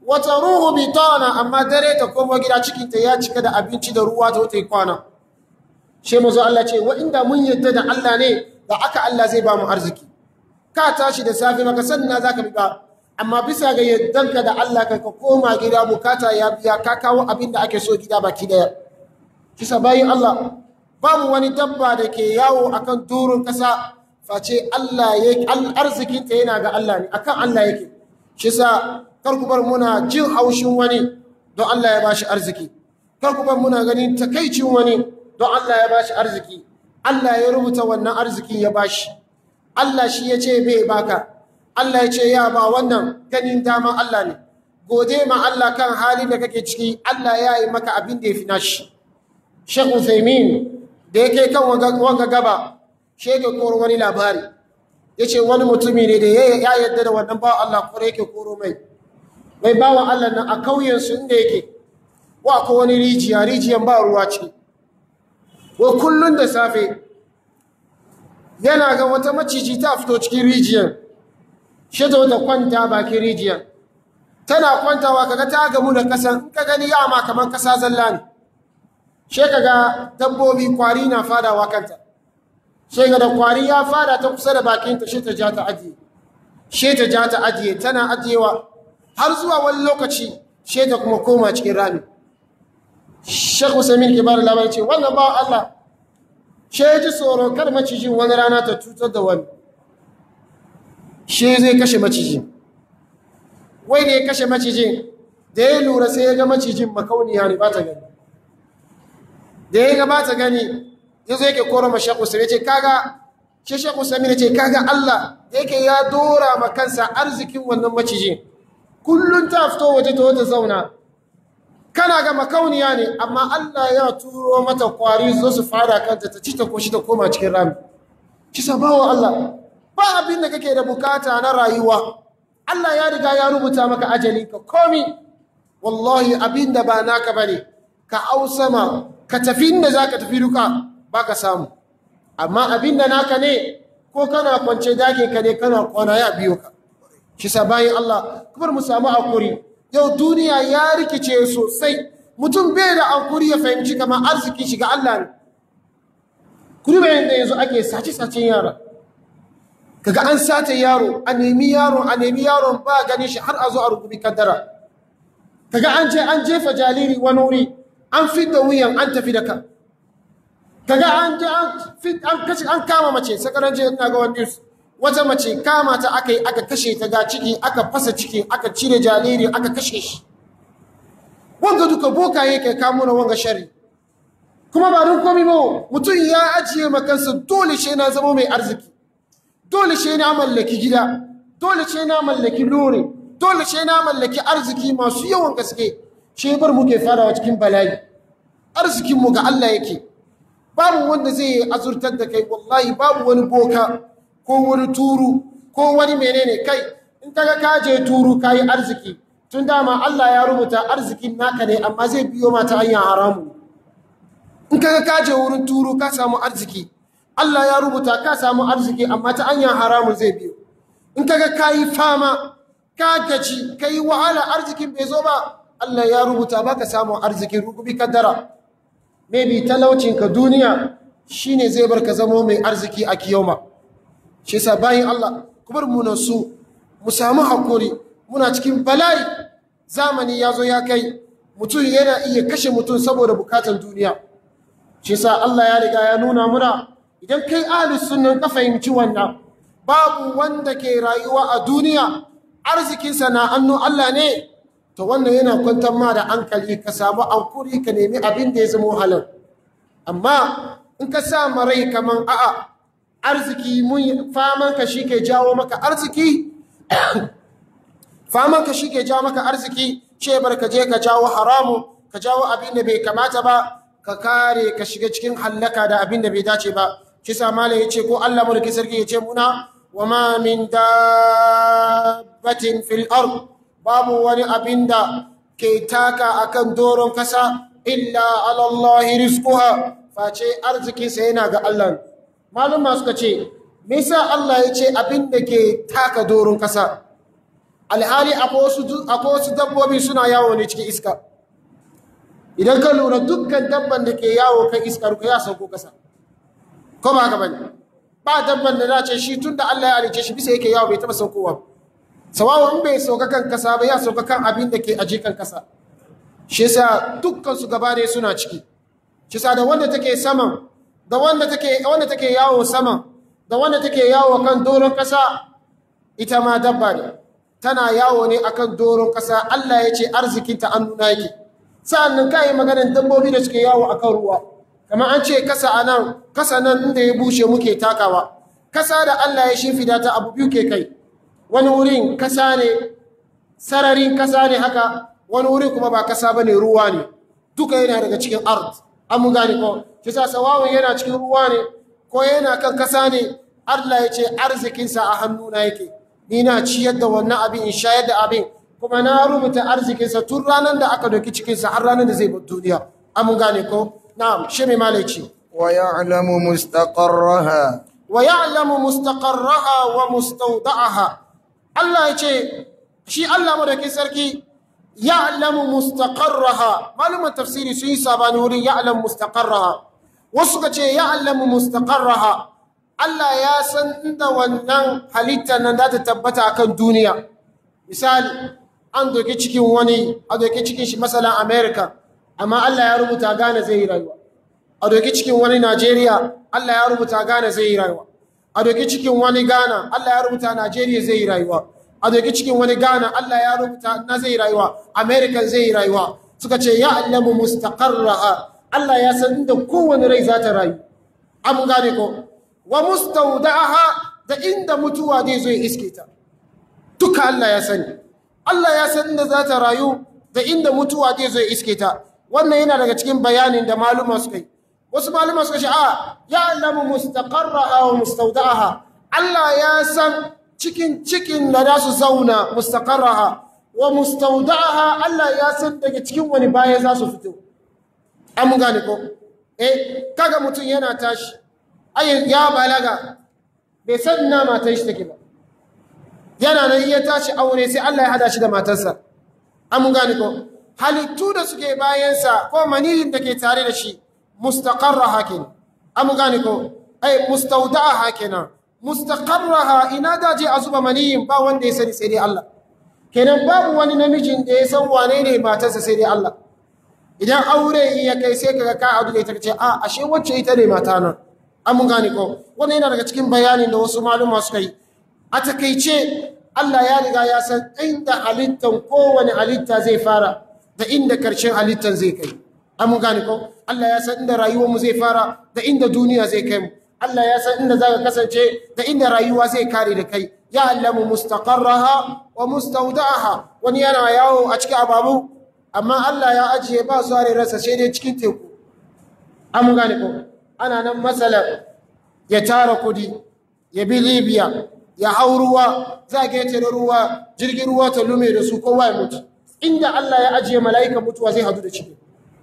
wata ruhu bitana amma dare ta komo gida cikinta ya cika da abinci da ruwa ta yi kwana shi mazo Allah ce wa inda mun yadda da Allah ne da aka Allah zai ba mu arziki ka tashi da safe maka sanna za ka biya amma bisa ga yaddanka da Allah ka koma gida bukata ya biya ka kawo abin da ake so gida baki daya kisa bayin Allah babu wani dabba da ke yawo akan durun kasa face Allah ya arzikinta yana ga Allah ne akan Allah yake shi sa kar ku bar muna jin haushin wani don Allah ya bashi arziki kar ku bar muna ganin takaicin wani don Allah ya bashi arziki Allah ya rubuta wannan arziki ya bashi Allah shi ya ce bai baka Allah ya ce ya ba wannan ganin daman Allah ne gode ma Allah kan halin da kake ciki Allah ya yi maka abin da ya fi nashi Sheikh Uthaymeen da yake kan wanga gaba shege koro wani labari yace wani mutumi ne da ya yadda da wannan bawa Allah kore yake koro mai mai bawa Allah nan a kauyen su inda yake wa ko wani rijiya rijiyan ba ruwa ciki wa kullun da safe yana ga wata maciji ta fito cikin rijiyan shi ta wata kwanta bakin rijiyan tana kwantawa kaga ta gamu da kasan in ka gani yama kamar kasa zalla ne she kaga dabbobi kwari na fadawa kanta she ga da kwari ya fada ta kusa da bakinta she ta ja ta ajiye she ta ja ta ajiye tana ajiyewa har zuwa wani lokaci she ta kuma koma cikin rami Sheikh Usaimin ke bada labari ce wannan ba Allah she ji tsoro kar macijin wani rana ta cutar da wani she zai kashe macijin wai da ya kashe macijin da ya lura sai ya ga macijin makauniya ne ba ta gani da ya ga ba ta gani ya zo yake koro ma Sheikh Usaimin ce kaga shi Sheikh Usaimin ce kaga Allah yake ya dora ma kansa arzikin wannan macijin kullun ta fito waje ta wata zauna kana ga makauniya ne amma Allah ya turo mata kwari zo su fara kanta ta ci ta koshi ta koma cikin rami ki sabawa Allah ba abin da kake da bukata na rayuwa Allah ya riga ya rubuta maka ajali ka komi wallahi abin da ba naka bane ka ausama ka tafi inda zaka tafi duka baka samu amma abin da naka ne ko kana kwance dake ka ne kana kwana ya biyo ka shi bayan Allah kuma mu samu hakuri yau duniya ya rikice sosai mutum bai da ankuri ya fahimci kamar arzikin shiga Allah ne kuri bayan da yanzu ake sace-sacen yara kaga an sace yaro a nemi yaro a nemi yaron ba gani shi har a zo a rububi kaddara kaga an je an jefa jariri wani wuri an fidda wuyan an tafi da ka kaga an je an kashe an kama mace sakaran je ina ga wani wata mace kama ta aka yi aka kashe ta ga ciki aka fasa ciki aka cire jariri aka kashe shi wanga duka boka yake kamo na wanga shari kuma ba don komi ba mutum ya ajiye makansa dole shi na zama mai arziki dole shi na mallaki gida dole shi na mallaki lore dole shi na mallaki arziki masu yawan gaske shi bar muke farawa cikin bala'i arzikinmu ga Allah yake babu wanda zai azurtar da kai wallahi babu wani boka ko wani turu ko wani menene kai in kaga ka je turu kayi arziki tun dama Allah ya rubuta arzikin naka ne amma zai biyo mata hanyar haramu in kaga ka je wurin turu ka samu arziki Allah ya rubuta ka samu arziki amma ta hanyar haramun zai biyo in kaga kayi fama ka gaji kai wahala arzikin bai zo ba Allah ya rubuta baka samu arzikin rukubi kaddara maybe talaucinka duniya shine zai bar ka zamo mai arziki a kiyoma shi yasa bayin Allah kubar mu na su mu samu hakuri muna cikin bala'i zamani ya zo ya kai mutum yana iya kashe mutum saboda bukatan duniya shi yasa Allah ya riga ya nuna muna idan kai ahli sunnan ka fahimci wannan babu wanda ke rayuwa a duniya arzikinsa na hannu Allah ne to wannan yana kwantar ma da hankali ka samu ankuri ka nemi abin da ya zama halal amma in ka sa marai kaman a'a arziki mun faman ka shike jawo maka arziki faman ka shike jawo maka arziki ce bar ka je ka jawo haramu ka jawo abin da bai kamata ba ka kare ka shiga cikin hallaka da abin da bai dace ba kisa mala yace ko Allah mulki sarki yace muna wa ma min dabbatin fil ard babu wani abin da ke taka akan doron kasa illa ala Allah rizquha face arzikinsa yana ga Allah malum suka ce me yasa Allah ya ce abin da ke taka doron kasa alhali akwai wasu du- akwai wasu dabbobi suna yawo ne cikin iska idan ka lura dukkan dabban da ke yawo kan iska ruka ya sauko kasa ko ba haka bane ba dabban da na ce shi tunda Allah ya halice shi bisa yake yawo bai taba saukowa ba sawawa in bai sauka kan kasa ba ya sauka kan abin da ke aje kan kasa shi yasa dukkan su gaba ne suna ciki shi yasa da wanda take saman da wanda take wanda take yawo sama da wanda take yawo kan doron kasa ita ma dabba ne tana yawo ne akan doron kasa Allah ya ce arzikinta an nuna yake sa'annan kai maganar dabbobi da suke yawo akan ruwa kamar an ce kasa anan kasa nan inda ya bushe muke takawa kasa da Allah ya shimfida ta abu biyu ke kai wani wurin kasa ne sararin kasa ne haka wani wurin kuma ba kasa bane ruwa ne duka yana daga cikin ard an mun gane ko shi sa sawawun yana cikin ruwa ne ko yana kan kasa ne Allah ya ce arzikinsa a hannuna yake ni na ciyar da wannan abin in shayar da abin kuma na rubuta arzikinsa tun ranar da aka doki cikinsa har ranar da zai bar duniya an mun gane ko na'am shi mai malai ce ويعلم مستقرها wa ya'lamu mustaqarraha wa mustawda'aha Allah ya ce shi Allah madaukin sarki ya'lamu mustaqarraha malumin tafsiri sun yi sabani wurin ya'lamu mustaqarraha wasu ka ce ya'lamu mustaqarraha Allah ya san inda wannan halitta nan za ta tabbata akan duniya misali an doki cikin wani a doki cikin shi masalan America amma Allah ya rubuta gane zai yi rayuwa a doki cikin wani Najeriya Allah ya rubuta Ghana zai yi rayuwa a doki cikin wani Ghana Allah ya rubuta Najeriya zai yi rayuwa a doki cikin wani Ghana Allah ya rubuta na zai yi rayuwa America zai yi rayuwa suka ce ya allamu mustaqarraha Allah ya san inda kowane rai za ta rayu an gane ko wa mustawda'aha da inda mutuwa zai zo ya iske ta duka Allah ya sani Allah ya san inda za ta rayu da inda mutuwa zai zo ya iske ta wannan yana daga cikin bayanin da maluma suka yi wasu maluma suka ce a ya alamu mustaqarraha wa mustawda'aha Allah ya san cikin cikin da za su zauna mustaqarraha wa mustawda'aha Allah ya san daga cikin wani baya za su fito an mun gane ko eh kaga mutum yana tashi ai ya balaga bai san ina matan shi take ba yana nan iya tashi aure sai Allah ya hada shi da matarsa an mun gane ko halittu da suke bayansa ko maniyin da ke tare da shi mustaqarraha kenan an mun gane ko ai mustawda'aha kenan mustaqarraha ina da je a zuba maniyin ba wanda ya sani sai dai Allah kenan babu wani namijin da ya san wane ne matarsa sai dai Allah idan aure ya kai sai kaga ka adu da ita ce a ashe wacce ita ne mata nan an mun gane ko wannan yana daga cikin bayanin da wasu maluma suka yi a takaice Allah ya riga ya san inda halittan kowane halitta zai fara da inda karshen halittan zai kai an mun gane ko Allah ya san inda rayuwarmu zai fara da inda duniya zai kai mu Allah ya san inda zaka kasance da inda rayuwa zai kare da kai ya allamu mustaqarraha wa mustawda'aha wani yana yawo a cikin ababu amma Allah ya ajiye ba su are rasa sai dai cikin teku an mun gane ko ana nan masalan ya tara kudi ya bi Libya ya hau ruwa za ga yace ruwa jirgin ruwa ta lume da su kowa ya mutu inda Allah ya ajiye mala'ika mutuwa zai hadu da ciki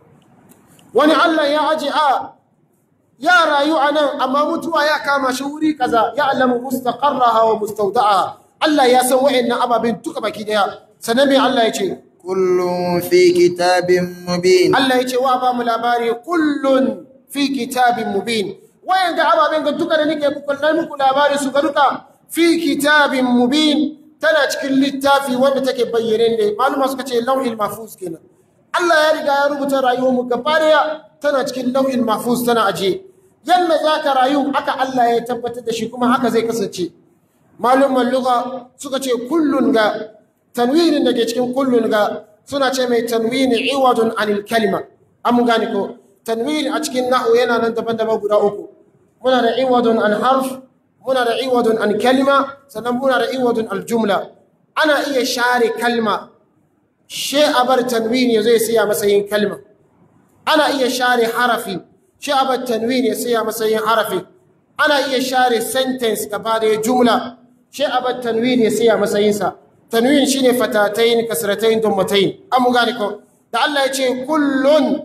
wani Allah ya ajiye a ya rayu a nan amma mutuwa ya kama shi wuri kaza ya alamu mustaqarraha wa mustawda'aha Allah ya san wa'annan ababen duka baki daya sanan me Allah ya ce كل في كتاب مبين Allah ya ce wa ba mu labari kullun fi kitabin mubin wayan ga ababen ga duka da nake kullai muku labari su ga duka fi kitabin mubin tana cikin littafi wanda take bayyane ne maluma suka ce lauhil mahfuz kenan Allah ya riga ya rubuta rayuwar mu gaba daya tana cikin lauhil mahfuz tana aje yanda zaka rayu haka Allah ya tabbatar da shi kuma haka zai kasance malumman lugha suka ce kullun ga tanwinin da ke cikin kullun ga suna ce mai tanwini iwadun anil kalima an mun gane ko tanwini a cikin nahu yana nan daban-daban guda uku muna da iwadun an harf muna da iwadun an kalima sannan muna da iwadun al jumla ana iya share kalma she a bar tanwini ya zai siya matsayin kalma ana iya share harafi she a bar tanwini ya siya matsayin harafi ana iya share sentence gaba da jumla she a bar tanwini ya siya matsayinsa tanwin shine fatatayn kasratayn dummatayn an mun gane ko da Allah ya ce kullun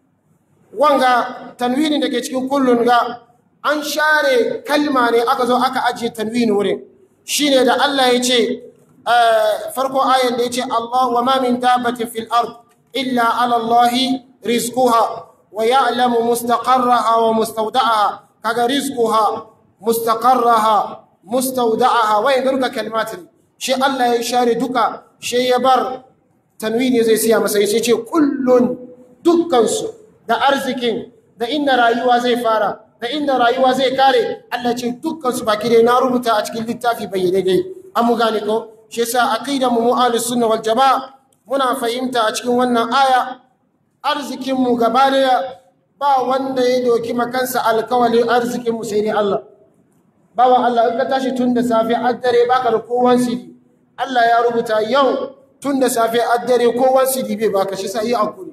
wanga tanwinin da ke cikin kullun ga an share kalma ne aka zo aka ajiye tanwini wurin shine da Allah ya ce farko ayan da yace Allah wa ma min dabbatin fil ard illa ala Allah rizquha wa ya'lamu mustaqarraha wa mustawda'aha kaga rizquha mustaqarraha mustawda'aha wa yadruka kalimatin shi Allah ya share duka shi ya bar tanwini zai siya masa sai ce kullun dukkansu da arzikin da inda rayuwa zai fara da inda rayuwa zai kare Allah ce dukkansu baki dai na rubuta a cikin littafi bayyane dai an mu gane ko shi yasa aqidar mu ahlus sunna wal jamaa muna fahimta a cikin wannan aya arzikin mu gaba daya ba wanda ya doki makansa alkawalin arzikin mu sai dai Allah bawa Allah in ka tashi tun da safe har dare baka da kowan sidi Allah ya rubuta yau tun da safe har dare kowan sidi bai baka shi sai hakuri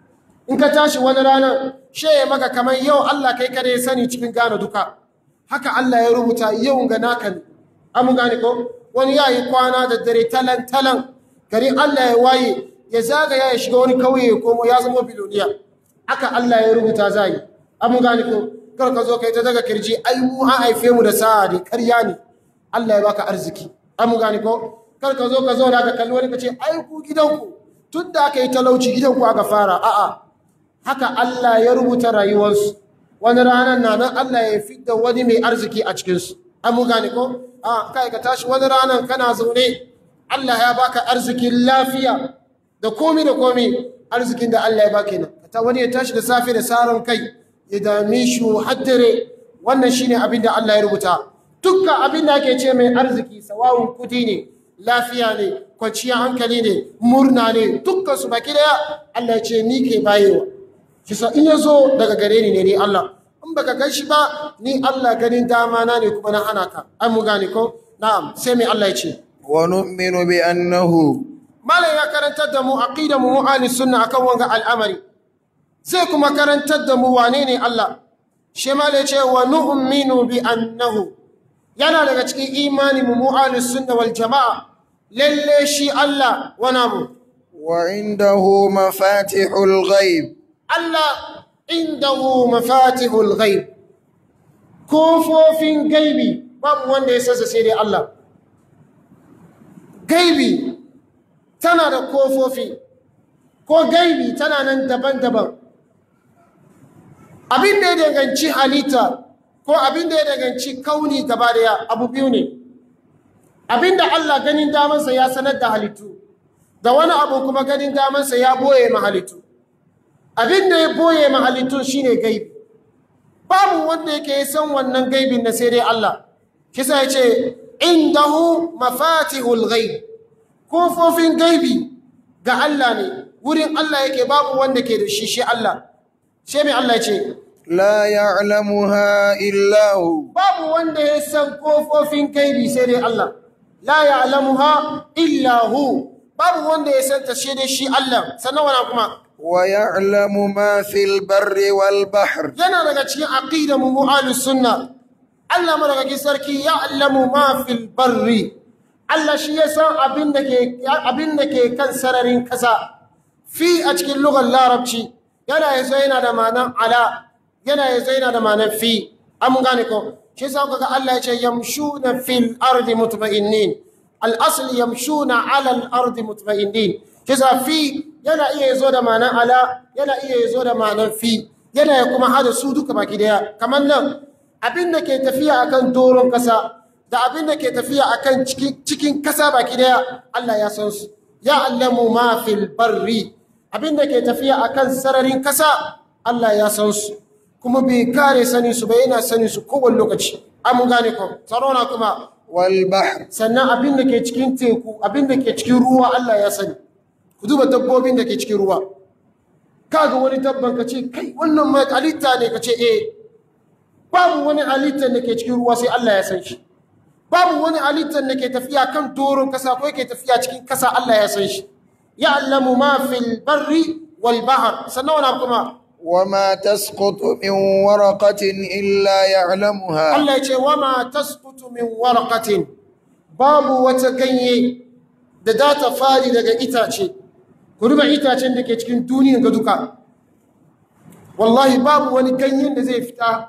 in ka tashi wani rana sheye maka kamar yau Allah kai kare sani cikin gane duka haka Allah ya rubuta yau ga naka ne amu gane ko wani yayi kwana da dare talan talan gari Allah ya waye ya zagaya ya shiga wani kauye ya komo ya zama biloniya haka Allah ya rubuta zai amu gane ko kar ka zo kai ta daga kirji ai mu an haife mu da sa'a ne ƙarya ne Allah ya baka arziki amu gane ko kar ka zo ka zo da ka kalli wani ka ce ai ku gidanku tun da aka yi talauci gidanku aka fara a'a haka Allah ya rubuta rayuwarsu wani ranar na nan Allah ya fidda wani mai arziki a cikinsu an mu gane ko a kai ka tashi wani ranar kana zaune Allah ya baka arzikin lafiya da komi da komi arzikin da Allah ya baka nan ta wani ya tashi da safe da saran kai ya dame shi haddare wannan shine abin da Allah ya rubuta dukkan abin da ake ce mai arziki sawawun kudi ne lafiya ne kwanciyar hankali ne murna ne dukkan su baki daya Allah ya ce ni ke bayewa kisa in ya zo daga gare ni ne ni Allah in baka gan shi ba ni Allah ganin dama na ne kuma na hana ka an mu gane ko na'am sai mai Allah ya ce wa nu'minu bi annahu malam ya karantar da mu aqida mu mu'alis sunna akan wanga al'amari zai kuma karantar da mu wane ne Allah shi malam ya ce wa nu'minu bi annahu yana daga cikin imani mu mu'alis sunna wal jama'a lalle shi Allah wana mu wa indahu mafatihul ghaib Allah indahu mafatihul ghaib kofofin gaibi babu wanda ya sassa sai dai Allah gaibi tana da kofofi ko gaibi tana nan daban-daban abin da ya danganci halitta ko abin da ya danganci kauni gaba daya abu biyu ne abin da Allah ganin damansa ya sanar da halittu da wani abu kuma ganin damansa ya boye ma halittu abin da ya boye ma halittun shine gaibi babu wanda yake san wannan gaibin na sai dai Allah kisa ya ce indahu mafatihul ghaib kofofin gaibi ga Allah ne wurin Allah yake babu wanda ke da shi shi Allah sai mai Allah ya ce la ya'lamuha illa hu babu wanda ya san kofofin gaibi sai dai Allah la ya'lamuha illa hu babu wanda ya san ta sai dai shi Allah sannan wana kuma wa ya'lamu ma fil barri wal bahr yana daga cikin aqidar mu ahlus sunna Allah madaukakin sarki ya'lamu ma fil barri Allah shi ya san abin da ke abin da ke kan sararin kasa fi a cikin lugar larabci yana yazo yana da ma'anar ala yana yazo yana da ma'anar fi an gane ko shi yasa kaga Allah ya ce yamshuna fil ardi mutma'innin al-asl yamshuna ala al-ardi mutma'innin shi yasa fi yana iya yazo da ma'anar ala yana iya yazo da ma'anar fi yana ya kuma hada su duka baki daya kamar nan abin da ke tafiya akan doron kasa da abin da ke tafiya akan cikin cikin kasa baki daya Allah ya san su ya allamu ma fil barri abin da ke tafiya akan sararin kasa Allah ya san su kuma bai kare sani su ba yana sani su kowane lokaci an mun gane ko tsarona kuma wal bahr sannan abin da ke cikin teku abin da ke cikin ruwa Allah ya sani ku duba dabbobin da ke cikin ruwa kaga wani dabban ka ce kai wannan mai halitta ne ka ce eh babu wani halittar da ke cikin ruwa sai Allah ya san shi babu wani halittar da ke tafiya kan doron kasa ko yake tafiya cikin kasa Allah ya san shi ya'lamu ma fil barri wal bahr sannan wani kuma وما تسقط من ورقة إلا يعلمها Allah ya ce wa ma tasqutu min waraqatin babu wata ganye da za ta fadi daga itace ku duba itacen da ke cikin duniyar ga duka wallahi babu wani ganyen da zai fita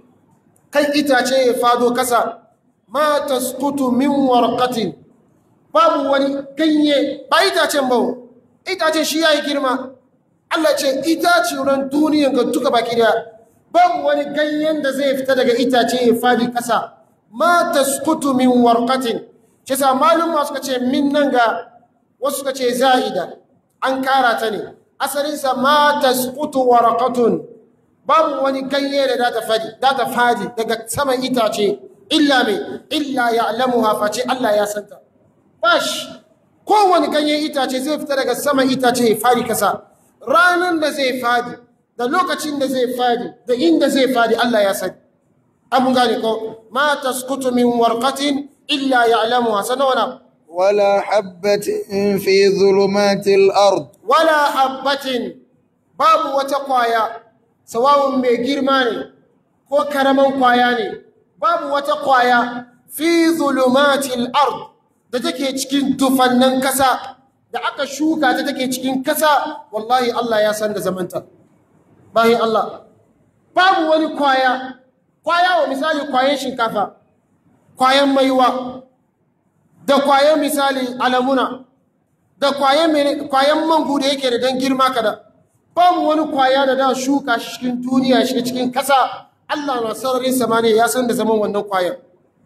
kan itace ya fado kasa ma tasqutu min warqatin babu wani ganye ba itacen ba itacen shi yayi girma Allah ce itacen duniyan ga duka baki da babu wani ganyen da zai fita daga itace ya fadi kasa ma tasqutu min warqatin shi sa malum suka ce min nan ga wasu suka ce za'ida an kara ta ne asalin sa ma tasqutu warqatun babu wani ganye da ta fadi ta fadi daga saman itace illa mai illa ya'lamuha face Allah ya santa bash kowane ganyen itace zai fita daga saman itace ya fadi kasa ranar da zai fadi da lokacin da zai fadi da inda zai fadi Allah ya sani abu gane ko ma tasqutu min warqatin illa ya'lamuha sanawana ولا حبة في ظلمات الأرض wala habbatin babu wata kwaya sawawun mai girma ne ko karaman kwaya ne babu wata kwaya fi zulumatil ard da take cikin dufannan kasa da aka shuka ta take cikin kasa wallahi Allah ya san da zamanta bayan Allah babu wani kwaya kwaya wa misali kwayan shinkafa kwayan maiwa da kwayan misali alamuna da kwayan mene kwayan mangu da yake da dan girma kada babu wani kwaya da da shuka shi cikin duniya shi cikin kasa Allah na sararin samaniya ya san da zaman wannan kwayan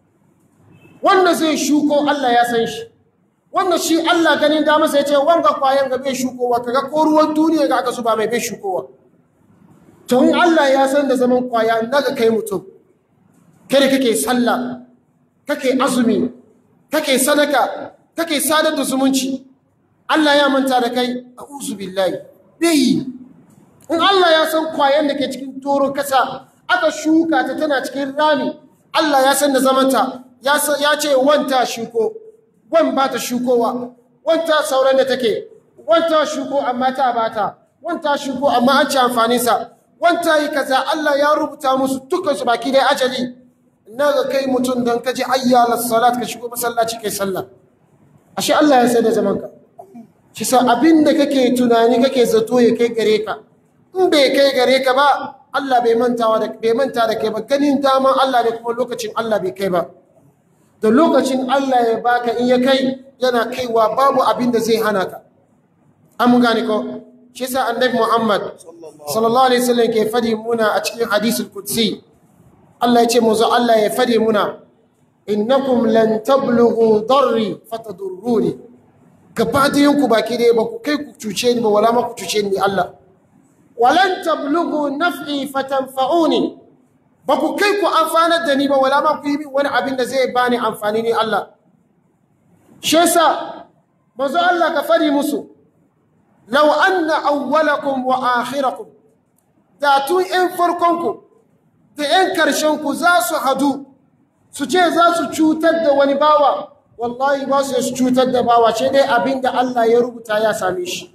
wanda zai shuko Allah ya san shi wanda shi Allah ganin da masa yace wanga kwayan ga bai shukowa kaga ko ruwan duniya ga aka zuba mai bai shukowa to in Allah ya san da zaman kwaya naga kai mutum kai kake sallah kake azumi kake sadaka kake sadar da zumunci Allah ya manta da kai a'udhu billahi bai in Allah ya san kwayan da ke cikin toro kasa aka shuka ta tana cikin rami Allah ya san da zamanta ya ya ce wanta shuko wan ba ta shukowa wanta sauran da take wanta shuko amma ta bata wanta shuko amma an ci amfanin sa wanta yi kaza Allah ya rubuta musu dukkan su baki dai ajali naga kai mutum dan kaji ayyala salat ka shigo masallaci kai sallah ashe Allah ya san da zamanka shi sa abinda kake tunani kake zato ya kai gare ka in bai kai gare ka ba Allah bai mantawa da bai manta da kai ba ganin daman Allah ne kuma lokacin Allah bai kai ba da lokacin Allah ya baka in ya kai yana kaiwa babu abin da zai hana ka an mun gane ko shi sa annabi Muhammad sallallahu alaihi wasallam ke fadi muna a cikin hadisul qudsi Allah ya ce mu zo Allah ya fadi muna innakum lan tablughu darri fatadurruni gaba ku baki dai ba ku kai ku cuce ni ba wala ma ku cuce ni Allah walan tablughu naf'i fatanfa'uni ba ku kai ku amfanar da ni ba wala ma ku yi min wani abin da zai bani amfani ni Allah shi yasa manzo Allah ka fari musu law anna awwalakum wa akhirakum da tun in farkon ku da in karshen ku za su hadu su ce za su cutar da wani bawa wallahi ba su su cutar da bawa ce dai abin da Allah ya rubuta ya same shi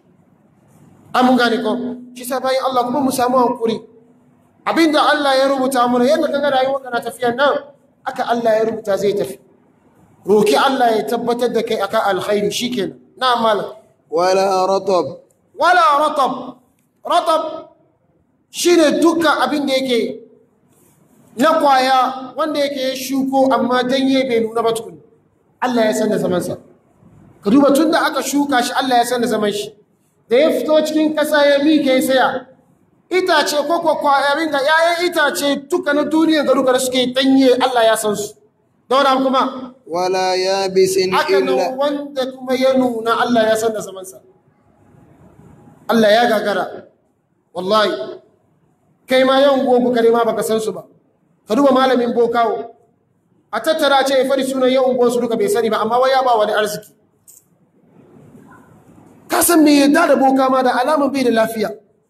an gane ko shi sa bayan Allah kuma mu samu hankuri abin da Allah ya rubuta mana yadda kaga rayuwar kana tafiya nan aka Allah ya rubuta zai tafi roki Allah ya tabbatar da kai akan alkhairi shikenan na malam ولا رطب wala ratab ratab shine dukkan abin da yake na kwaya wanda yake shuko amma danye bai nuna ba tukun Allah ya san da zamansa ka duba tun da aka shuka shi Allah ya san da zaman shi da ya fito cikin ƙasa ya mike ya saya itace ko ko kwayarin da yayan itace duka na duniya ga duka da suke danye Allah ya san su daura kuma ولا يابس haka nan إلا wanda kuma ya nuna Allah ya san da zamansa Allah ya gagara wallahi kai ma yan gogu kare ma baka san su ba ka duba malamin bokawo a tattara ce ya fari sunan yan su duka bai sani ba amma wai ya ba wani arziki ka san me yadda da boka ma da alamun bai da lafiya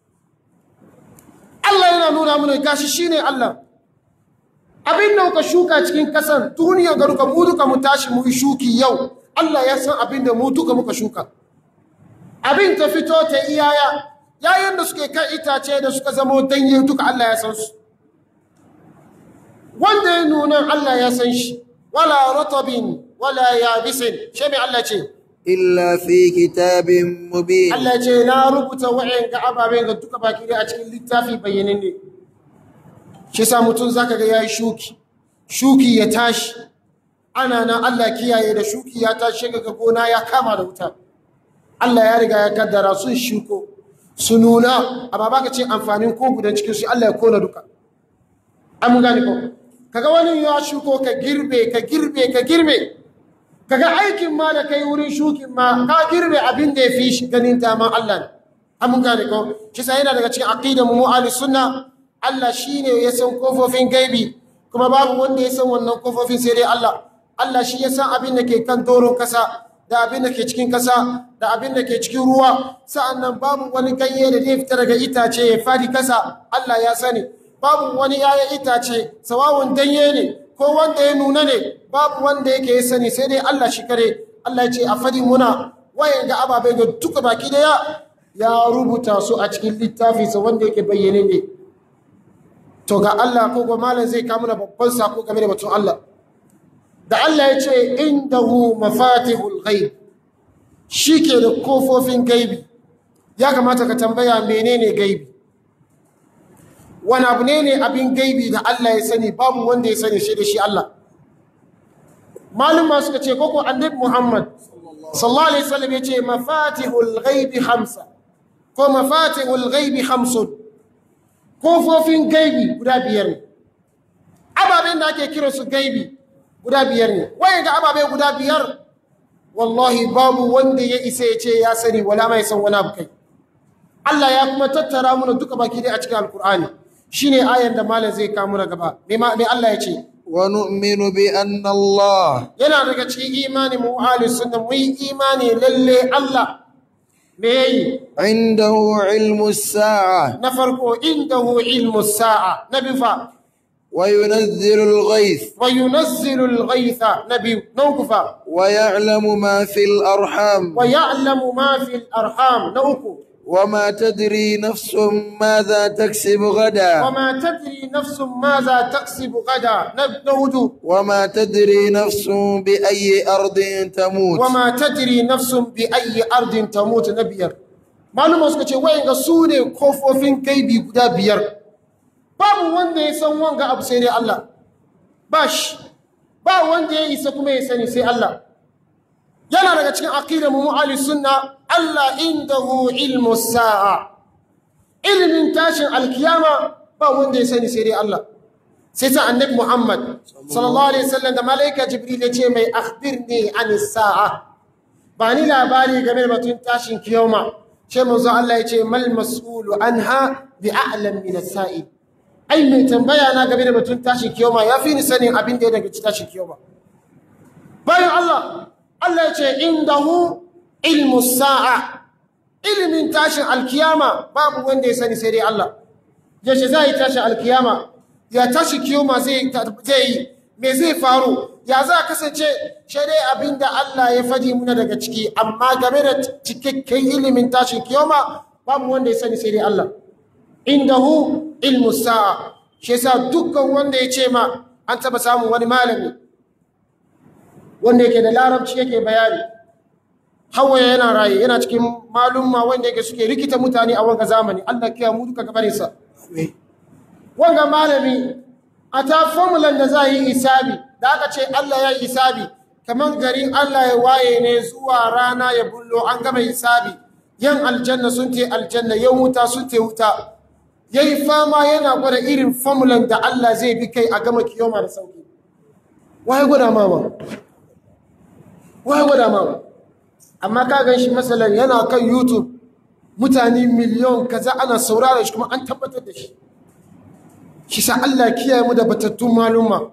Allah yana nuna mana gashi shine Allah abin da muka shuka cikin kasan duniya ga duka mu duka mu tashi mu yi shuki yau Allah ya san abin da mu duka muka shuka abin ta fito ta iyaya yayin da suke kan itace da suka zamo danye duka Allah ya san su wanda ya nuna Allah ya san shi wala ratabin wala yabisin shi mai Allah ce إلا في كتاب مبين Allah ce na rubuta wa'in ga ababen ga duka baki dai a cikin littafi bayyanin ne shi sa mutum zaka ga yayi shuki shuki ya tashi ana nan Allah kiyaye da shuki ya ta shiga ga gona ya kama da wuta Allah ya riga ya kaddara sun shuko su nuna amma baka ce amfanin ko gudan cikin su Allah ya kona duka an mun gane ko kaga wani ya shuko ka girbe ka girbe ka girbe kaga aikin ma da kai wurin shukin ma ka girbe abin da ya fi shi ganin daman Allah ne an mun gane ko shi sa yana daga cikin aqidar mu ahli sunna Allah shine ya san kofofin gaibi kuma babu wanda ya san wannan kofofin sai dai Allah Allah shi ya san abin da ke kan doron kasa da abin da ke cikin kasa da abin da ke cikin ruwa sa'annan babu wani ganye da zai fita daga itace ya fadi kasa Allah ya sani babu wani yayan itace sawawun danye ne ko wanda ya nuna ne babu wanda yake ya sani sai dai Allah shi kare Allah ya ce a fadi muna wayan ga ababai ga duka baki daya ya rubuta su a cikin littafinsa wanda yake bayyane ne to ga Allah ko ga malam zai kawo mana babban sako game da batun Allah da Allah ya ce indahu mafatihul ghaib shike da kofofin gaibi ya kamata ka tambaya menene gaibi wani abu ne ne abin gaibi da Allah ya sani babu wanda ya sani shi da shi Allah malum suka ce koko annabi Muhammad sallallahu alaihi wasallam ya ce mafatihul ghaibi khamsa ko mafatihul ghaibi khamsun kofofin gaibi guda biyar ne ababen da ake kira su gaibi guda biyar ne waye ga ababe guda biyar wallahi babu wanda ya isa ya ce ya sani wala mai san wani abu kai Allah ya kuma tattara mana duka baki dai a cikin alkur'ani shine ayan da malam zai kawo mana gaba me ma me Allah ya ce ونؤمن بأن الله yana daga cikin imani mu ahli sunna mu yi imani lalle Allah me yayi عنده علم الساعة na farko indahu ilmu sa'a na biyu fa وينزل الغيث wa yunazzilu al-ghaytha na biyu na uku fa ويعلم ما في الأرحام wa ya'lamu ma fi al-arham na uku وما تدري نفس ماذا تكسب غدا وما تدري نفس ماذا تكسب غدا na hudu وما تدري نفس بأي أرض تموت وما تدري نفس بأي أرض تموت na biyar maluma suka ce wayan ga su ne kofofin gaibi guda biyar babu wanda ya san wanga abu sai dai Allah ba shi ba wanda ya isa kuma ya sani sai Allah yana daga cikin aqidar mu ahli sunna Allah indahu ilmu sa'a ilmin tashin alkiyama ba wanda ya sani sai dai Allah sai ta annabi Muhammad sallallahu alaihi wasallam da malaika Jibril ya ce mai akhbirni anis sa'a ba ni labari game da batun tashin kiyama ce manzo Allah ya ce mal mas'ulu anha bi a'lam min as-sa'il ai mai tambaya na game da batun tashin kiyama yafi ni sanin abin da ya daga tashin kiyama bayan Allah Allah ya ce indahu ilmu sa'a ilimin tashin alkiyama babu wanda ya sani sai dai Allah yaushe za yi tashin alkiyama ya tashi kiyoma zai yi me zai faru ya za kasance shi dai abin da Allah ya faɗi muna daga ciki amma game da cikakken ilimin tashin kiyoma babu wanda ya sani sai dai Allah indahu ilmu sa'a shi yasa dukkan wanda ya ce ma an taba samun wani malami wanda yake da larabci yake bayani hawaye yana raye yana cikin malumma wanda yake suke rikita mutane a wanga zamani Allah kiya mu duka gabarinsa wanga malami a ta formulan da za a yi isabi da aka ce Allah ya yi isabi kamar garin Allah ya waye ne zuwa rana ya bullo an gama isabi yan aljanna sun te aljanna yan wuta sun te wuta yayi fama yana gwada irin formulan da Allah zai bi kai a gama kiyoma da sauki waye gwada mama waye gwada mama amma ka gan shi masalan yana kan YouTube mutane miliyon kaza ana saurara shi kuma an tabbatar da shi shi sa Allah kiyaye mu da batattun maluma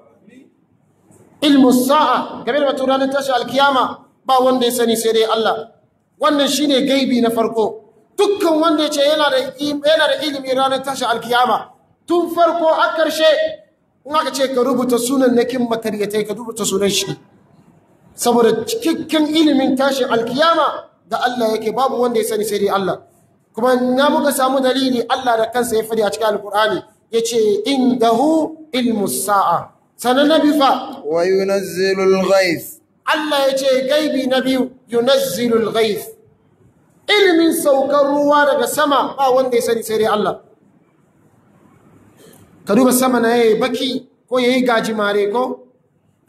ilmu sa'a game da batun ranar tashi alkiyama ba wanda ya sani sai dai Allah wannan shine gaibi na farko dukkan wanda ya ce yana da yana da ilimi ranar tashi alkiyama tun farko har karshe in aka ce ka rubuta sunan nakin makaryatai ka rubuta sunan shi saboda cikakken ilimin tashin alkiyama da Allah yake babu wanda ya sani sai dai Allah kuma na muka samu dalili Allah da kansa ya fadi a cikin alkur'ani yace indahu ilmu sa'a sanan nabi fa wa yunazzilul ghaith Allah yace gaibi na biyu yunazzilul ghaith ilimin saukar ruwa daga sama ba wanda ya sani sai dai Allah ka duba sama na yayi baki ko yayi gajimare ko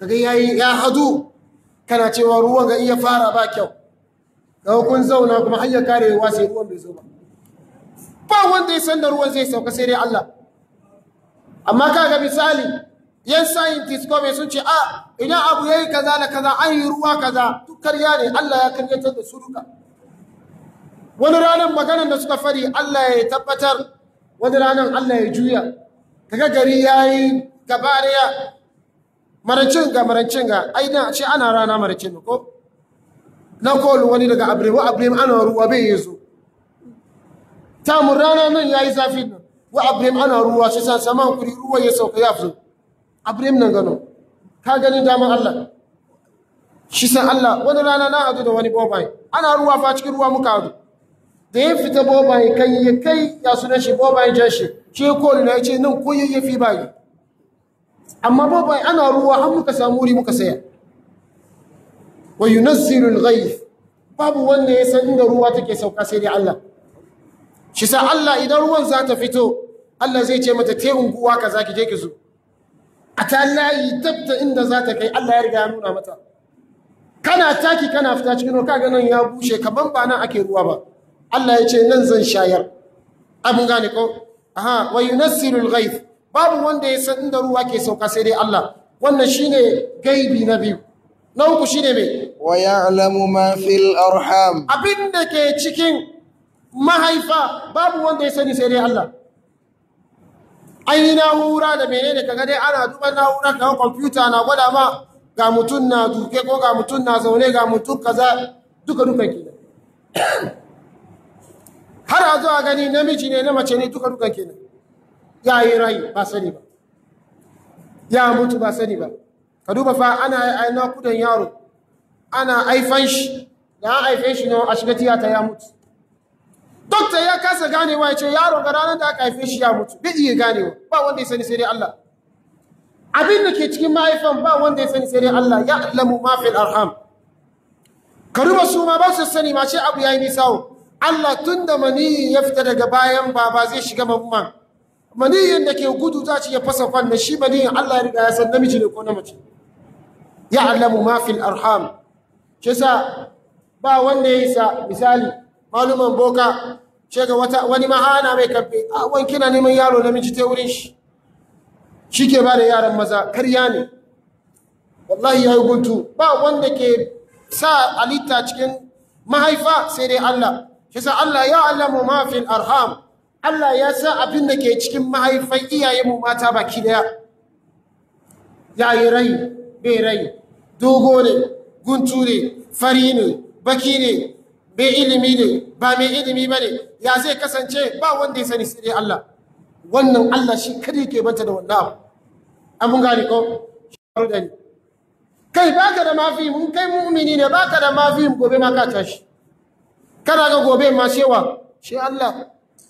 kaga yayi ya hadu kana cewa ruwan ga iya fara ba kyau ga kun zauna kuma har ya kare wa sai ruwan bai zo ba ba wanda ya san da ruwan zai sauka sai dai Allah amma kaga misali yan scientist ko sun ce a idan abu yayi kaza da kaza an yi ruwa kaza duk karya ne Allah ya karyatar da su duka wani ranar maganar da suka fari Allah ya tabbatar wani ranar Allah ya juya kaga gari yayi gaba daya marancin ga marancin ga aina ce ana rana marancin ko na kolu wani daga abrem abrem ana ruwa bai yazo tamun rana nan yayi zafi nan wa abrem ana ruwa shi san saman kuri ruwa ya sauka ya fito abrem nan gano ka gani daman Allah shi san Allah wani rana na hadu da wani bobai ana ruwa fa cikin ruwa muka hadu da ya fita bobai kai ya kai ya sunan shi bobai jan shi shi kolu na yace nan ko yayyafi bai amma bobai ana ruwa har muka samu wuri muka saya wa yunazzilu al-ghayth babu wanda ya san inda ruwa take sauka sai dai Allah shi sa Allah idan ruwan za ta fito Allah zai ce mata te unguwa kaza ki je ki zo a ta layi tabta inda za ta kai Allah ya riga ya nuna mata kana taki kana fita cikin ruwa kaga nan ya bushe kaman ba nan ake ruwa ba Allah ya ce nan zan shayar abun gane ko aha wa yunazzilu al-ghayth babu wanda ya san inda ruwa ke sauka sai dai Allah wannan shine gaibi na biyu na uku shine me wa ya'lamu ma fil arham abin da ke cikin mahaifa babu wanda ya sani sai dai Allah ai na'ura da menene kaga dai ana duba na'ura kaga kwamfuta na gwada ma ga mutum na duke ko ga mutum na zaune ga mutum kaza duka duka kenan har a zo a gani namiji ne na mace ne duka duka kenan ya yi rai ba sani ba ya mutu ba sani ba ka duba fa ana aina kudan yaro ana aifan shi da an haife shi ne a shiga tiyata ya mutu dokta ya kasa ganewa ya ce yaro ga ranar da aka haife shi ya mutu bai iya ganewa ba wanda ya sani sai dai Allah abin da ke cikin mahaifan ba wanda ya sani sai dai Allah ya alamu ma fil arham ka duba su ma ba su sani ma ce abu yayi nisa Allah tun da maniyi ya fita daga bayan baba zai shiga mamman maniyin da ke gudu za ci ya fasa kwanne shi maniyin Allah ya riga ya san namiji ne ko na mace ya alamu ma fil arham shi sa ba wanda ya isa misali maluman boka ce ga wata wani mahana mai kabbe a wani kina neman yaro namiji ta wurin shi shi ke ba da yaran maza karya ne wallahi ya yi guntu ba wanda ke sa halitta cikin mahaifa sai dai Allah shi sa Allah ya alamu ma fil arham Allah ya sa abin da ke cikin mahaifan iyayenmu mata baki daya ya yi rai bai rai dogo ne guntu ne fari ne baki ne bai ilimi ne ba mai ilimi ba ne ya zai kasance ba wanda ya sani sai Allah wannan Allah shi kada ke banta da wannan abu an mun gane ko shawaru da ni kai baka da mafi mun kai mu'mini ne baka da mafi gobe ma ka tashi kana ga gobe ma shewa shi Allah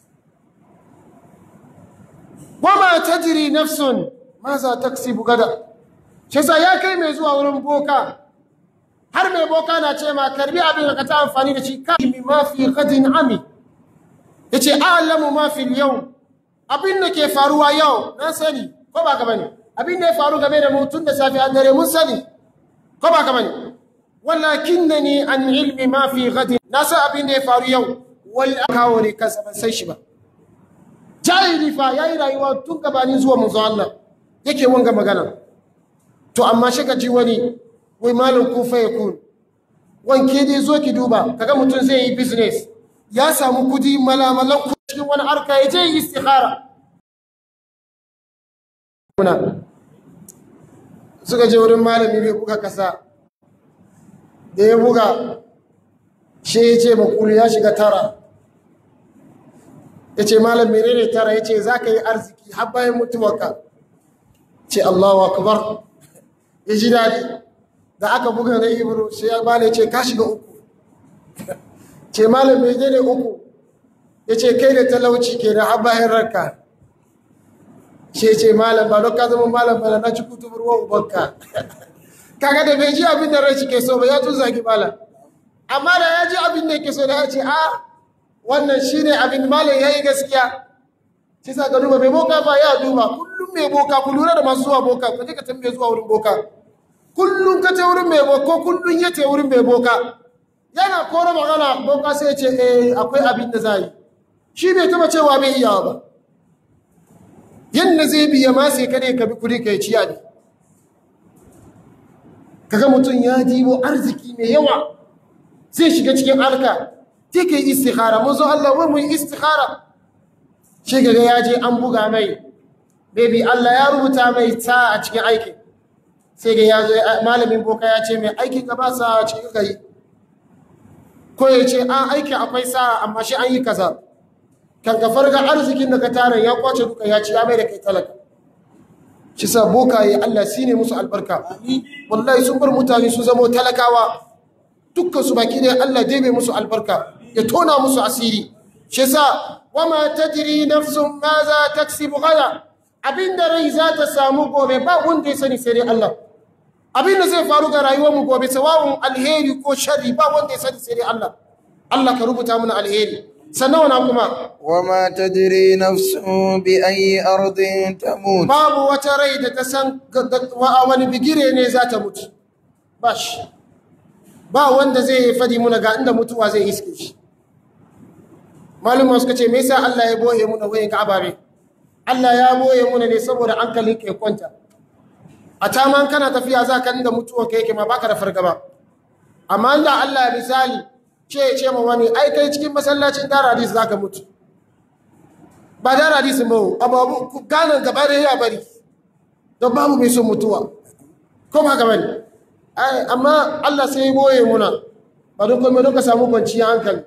wama tajri nafsun ma za taksibu gada shi sa ya kai mai zuwa wurin boka har mai boka na ce ma karbi abin da ka ta amfani da shi ka mi ma fi gadin ami yace a'lamu ma fi yau abin da ke faruwa yau na sani ko ba ka bane abin da ya faru game da mu tun da safi an dare mun sani ko ba ka bane walakinnani an ilmi ma fi gadin na san abin da ya faru yau wal kawo ne kansa ban san shi ba jahili fa yayi rayuwa tun gabanin zuwa manzo Allah yake wanga magana to amma shi ka ji wani wai malam kun fa yakun wanke dai zo ki duba kaga mutum zai yi business ya samu kudi malamalan ku cikin wani harka ya je yi istikhara kuna suka je wurin malami bai buga kasa da ya buga shi ya ce makulu ya shiga tara ya ce malam menene tara ya ce za ka yi arziki har bayan mutuwarka ce allahu akbar ya ji daɗi da aka buga na ibro sai ya bane ce ka shiga uku ce malam mai ne uku ya ce kai da talauci ke da bayan ranka ce ce malam ba don ka zama malam ba na ci kutu ruwan ubanka kaga da bai ji abin da rai ke so ba ya tun zagi malam amma da ya ji abin da ke so da ya ce a wannan shine abin malam ya yi gaskiya shi sa ka duba mai boka ba ya duba kullum mai boka ku lura da masu zuwa boka ku je ka tambaye zuwa wurin boka kullum ka ta wurin mai boka ko kullum ya ta wurin mai boka yana kora magana boka sai ya ce eh akwai abin da za yi shi bai taba cewa bai iya ba yadda zai biya ma sai kare ka bi kudi ka yi ciya ne kaga mutum ya dibo arziki mai yawa zai shiga cikin alka sai ka yi istikhara mun zo Allah wai mu yi istikhara shi gaga ya je an buga mai baby Allah ya rubuta mai ta a cikin aikin sai ga ya zo malamin boka ya ce mai aikin gaba sa a cikin gari ko ya ce an aiki akwai sa amma shi an yi kaza kan ka farga arzikin da ka tara ya kwace duka ya ci ya mai da kai talaka shi sa bokaye Allah shi ne musu albarka wallahi sun bar mutane su zamo talakawa dukkan su baki ne Allah dai bai musu albarka ya tona musu asiri shi sa wama tadri nafsun ma za taksibu gada abinda rai za ta samu gobe ba wanda ya sani sai dai Allah abinda zai faru ga rayuwar mu gobe sawawun alheri ko sharri ba wanda ya sani sai dai Allah Allah ka rubuta mana alheri sannan wana kuma وما تدري نفس بأي أرض تموت babu wata rai da ta san ga- ga- wa- wani bigire ne za ta mutu ba shi ba wanda zai fadi muna ga inda mutuwa zai iske shi malumma suka ce me yasa Allah ya boye muna wayin ga ababe Allah ya boye muna ne saboda hankalin ka ya kwanta a taman kana tafiya za ka inda mutuwa ka yake ma baka da fargaba amma inda Allah ya misali ce ya ce ma wani ai kai cikin masallacin daradis za ka mutu ba da hadisi ba ababu ganin gaba da ya bari don babu mai son mutuwa ko ba gaba ne ai amma Allah sai ya boye muna ba don kuma don ka samu kwanciyar hankali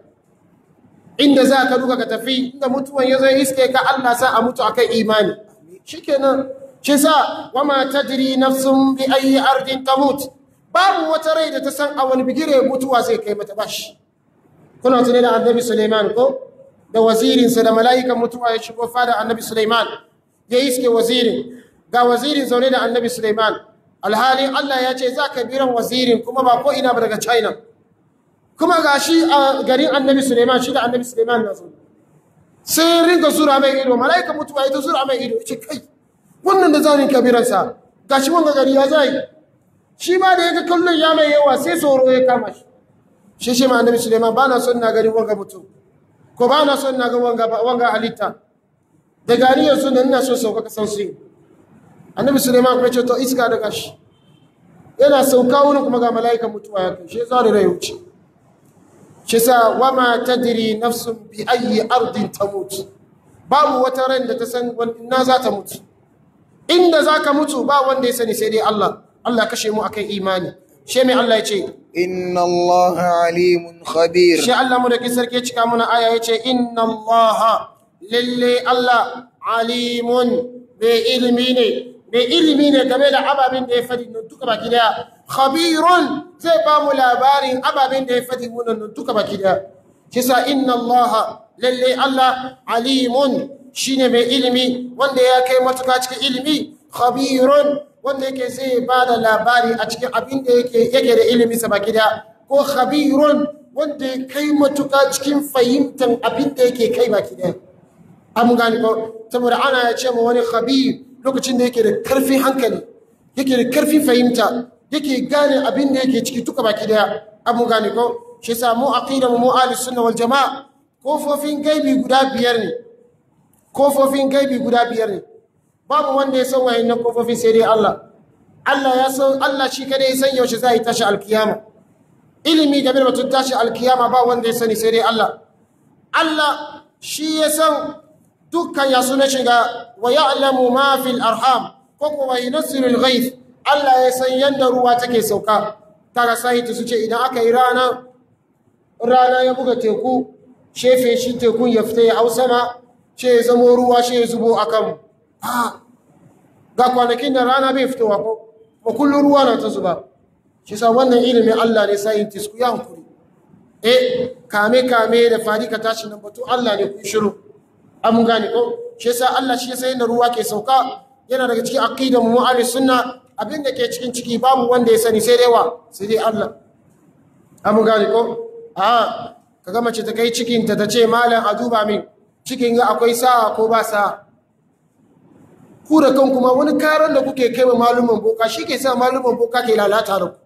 inda za ka duka ka tafi inda mutuwan ya zo iske ka Allah sa a mutu akan imani shikenan shi sa wama tadri nafsun bi ayi ardin tamut babu wata rai da ta san a wani bigire mutuwa zai kai mata bashi kuna tunai da annabi Suleiman ko da wazirinsa da mala'ikan mutuwa ya shigo fada annabi Suleiman ya iske wazirin ga wazirin zaune da annabi Suleiman alhalin Allah ya ce za ka biran wazirin kuma ba ko ina ba daga China kuma ga shi a garin annabi Suleiman shi da annabi Suleiman na zo sai ringa zura mai ido mala'ikan mutuwa ya ta zura mai ido ya ce kai wannan da zanin kabiransa ga shi wanga gari ya zai shi ma da ya ga kallon ya mai yawa sai tsoro ya kama shi shi shi ma annabi Suleiman ba na son na gari wanga mutum ko ba na son na ga wanga wanga halitta da gani yanzu nan ina son sauka kasan su annabi Suleiman kuma ce to iska daga shi yana sauka wurin kuma ga mala'ikan mutuwa ya kai shi za da rai wuce shi sa wama tadri nafsun bi ayyi ardin tamut babu wata ran da ta san ina za ta mutu inda za ka mutu ba wanda ya sani sai dai Allah Allah kashe mu akan imani shi mai Allah ya ce إن الله عليم خبير shi Allah mu da kisar ke cika muna aya ya ce inna Allah lalle Allah alimun mai ilimi ne mai ilimi ne game da ababen da ya fadi nan duka baki daya khabirun zai ba mu labarin ababen da ya fadi mu nan duka baki daya shi sa inna Allah lalle Allah alimun shine mai ilimi wanda ya kai matuka cikin ilimi khabirun wanda yake zai ba da labari a cikin abin da yake yake da ilimi sa baki daya ko khabirun wanda ya kai matuka cikin fahimtar abin da yake kai baki daya an gani ko saboda ana ya ce ma wani khabir lokacin da yake da karfin hankali yake da karfin fahimta yake gane abin da yake ciki tuka baki daya an gani ko shi yasa mu aqida mu ahlus sunna wal jamaa kofofin gaibi guda biyar ne kofofin gaibi guda biyar ne babu wanda ya san wayannan kofofin sai dai Allah Allah ya san Allah shi kada ya san yaushe za yi tashi alkiyama ilimi game da batun tashi alkiyama ba wanda ya sani sai dai Allah Allah shi ya san dukkan ya suna shiga wa ya'lamu ma fil arham ko kuma yunzilu al-ghayth Allah ya san yanda ruwa take sauka kaga sai su ce idan aka yi rana rana ya buga teku shefe shi tekun ya fita ya hau sama ce ya zamo ruwa shi ya zubo akan Ah, ga kwanakin da rana bai fitowa ko ba kullum ruwa na ta zuba shi sa wannan ilimin Allah ne scientist ku ya hankuri eh kame kame da fari ka tashi nan batu Allah ne ku yi shiru an gane ko shi sa Allah shi sai da ruwa ke sauka yana daga cikin aqidar mu ahli sunna abin da ke cikin ciki babu wanda ya sani sai dai wa sai dai Allah an gane ko a kaga mace ta kai cikin ta ta ce malam a duba min cikin ga akwai sa'a ko ba sa'a ku da kanku ma wani karan da kuke kai wa malumin boka shi ke sa malumin boka ke lalata da ku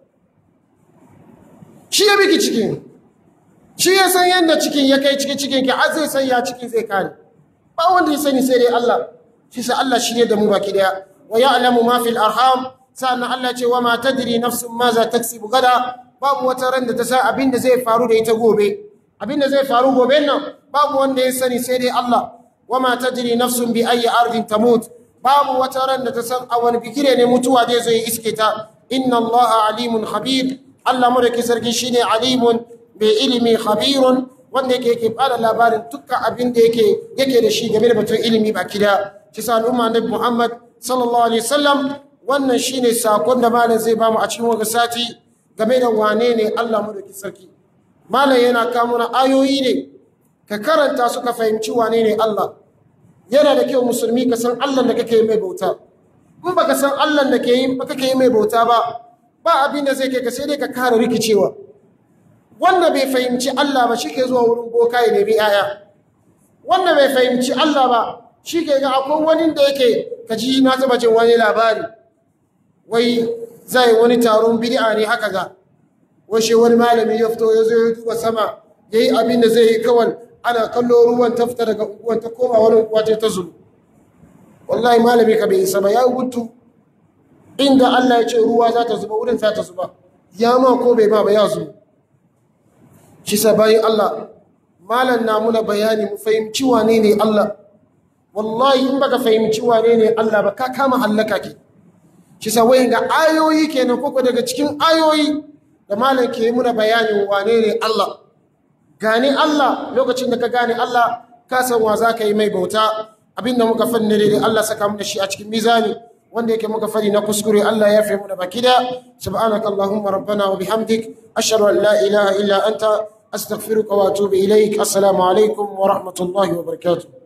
shi ya biki cikin shi ya san yadda cikin ya kai cikin cikin ki har zai san ya cikin zai kare ba wanda ya sani sai dai Allah shi sa Allah shi ne da mu baki daya wa ya'lamu ma fil arham sannan Allah ce wa ma tadri nafsun ma za taksibu gada babu wata ran da ta san abin da zai faru da ita gobe abin da zai faru gobe nan babu wanda ya sani sai dai Allah wa ma tadri nafsun bi ayi ardin tamut babu wata ran da ta san a wani bigire ne mutuwa zai zo ya iske ta inna Allah alimun khabir Allah mu da ke sarki shine alimun mai ilimi khabirun wanda yake yake bada labarin dukkan abin da yake yake da shi game da batun ilimi baki da shi sa al'umma annabi Muhammad sallallahu alaihi wasallam wannan shine sakon da malam zai bamu a cikin wannan sati game da wane ne Allah mu da ke sarki malam yana kawo mana ayoyi ne ka karanta su ka fahimci wane ne Allah yana da kyau musulmi ka san Allah da kake mai bauta in baka san Allah da ke yi kake yi mai bauta ba ba abin da zai kai ka sai dai ka kara rikicewa wanda bai fahimci Allah ba shi ke zuwa wurin boka ya nemi yaya wanda bai fahimci Allah ba shi ke ga akwai wani da yake ka ji na taba jin wani labari wai zai wani taron bid'a ne haka ga wai shi wani malami ya fito ya zo ya duba sama yayi abin da zai yi kawai ana kallo ruwan ta fita daga unguwan ta koma wani unguwa ta zulu wallahi malami ka bai isa ba ya gutu inda Allah ya ce ruwa za ta zuba wurin za ta zuba ya ma ko bai ma ba ya zuba shi sa bayan Allah malan na muna bayani mu fahimci wane ne Allah wallahi in baka fahimci wane ne Allah ba ka kama hallaka ke shi sa wayin ga ayoyi kenan koko daga cikin ayoyi da malan ke muna bayanin wane ne Allah gane Allah lokacin da ka gane Allah ka san wa za ka yi mai bauta abinda muka fanne da Allah saka mu da shi a cikin mizani wanda yake muka fari na kuskure Allah ya fi mu da baki da subhanakallahumma rabbana wa bihamdik ashhadu an la ilaha illa anta astaghfiruka wa atubu ilaik assalamu alaikum wa rahmatullahi wa barakatuh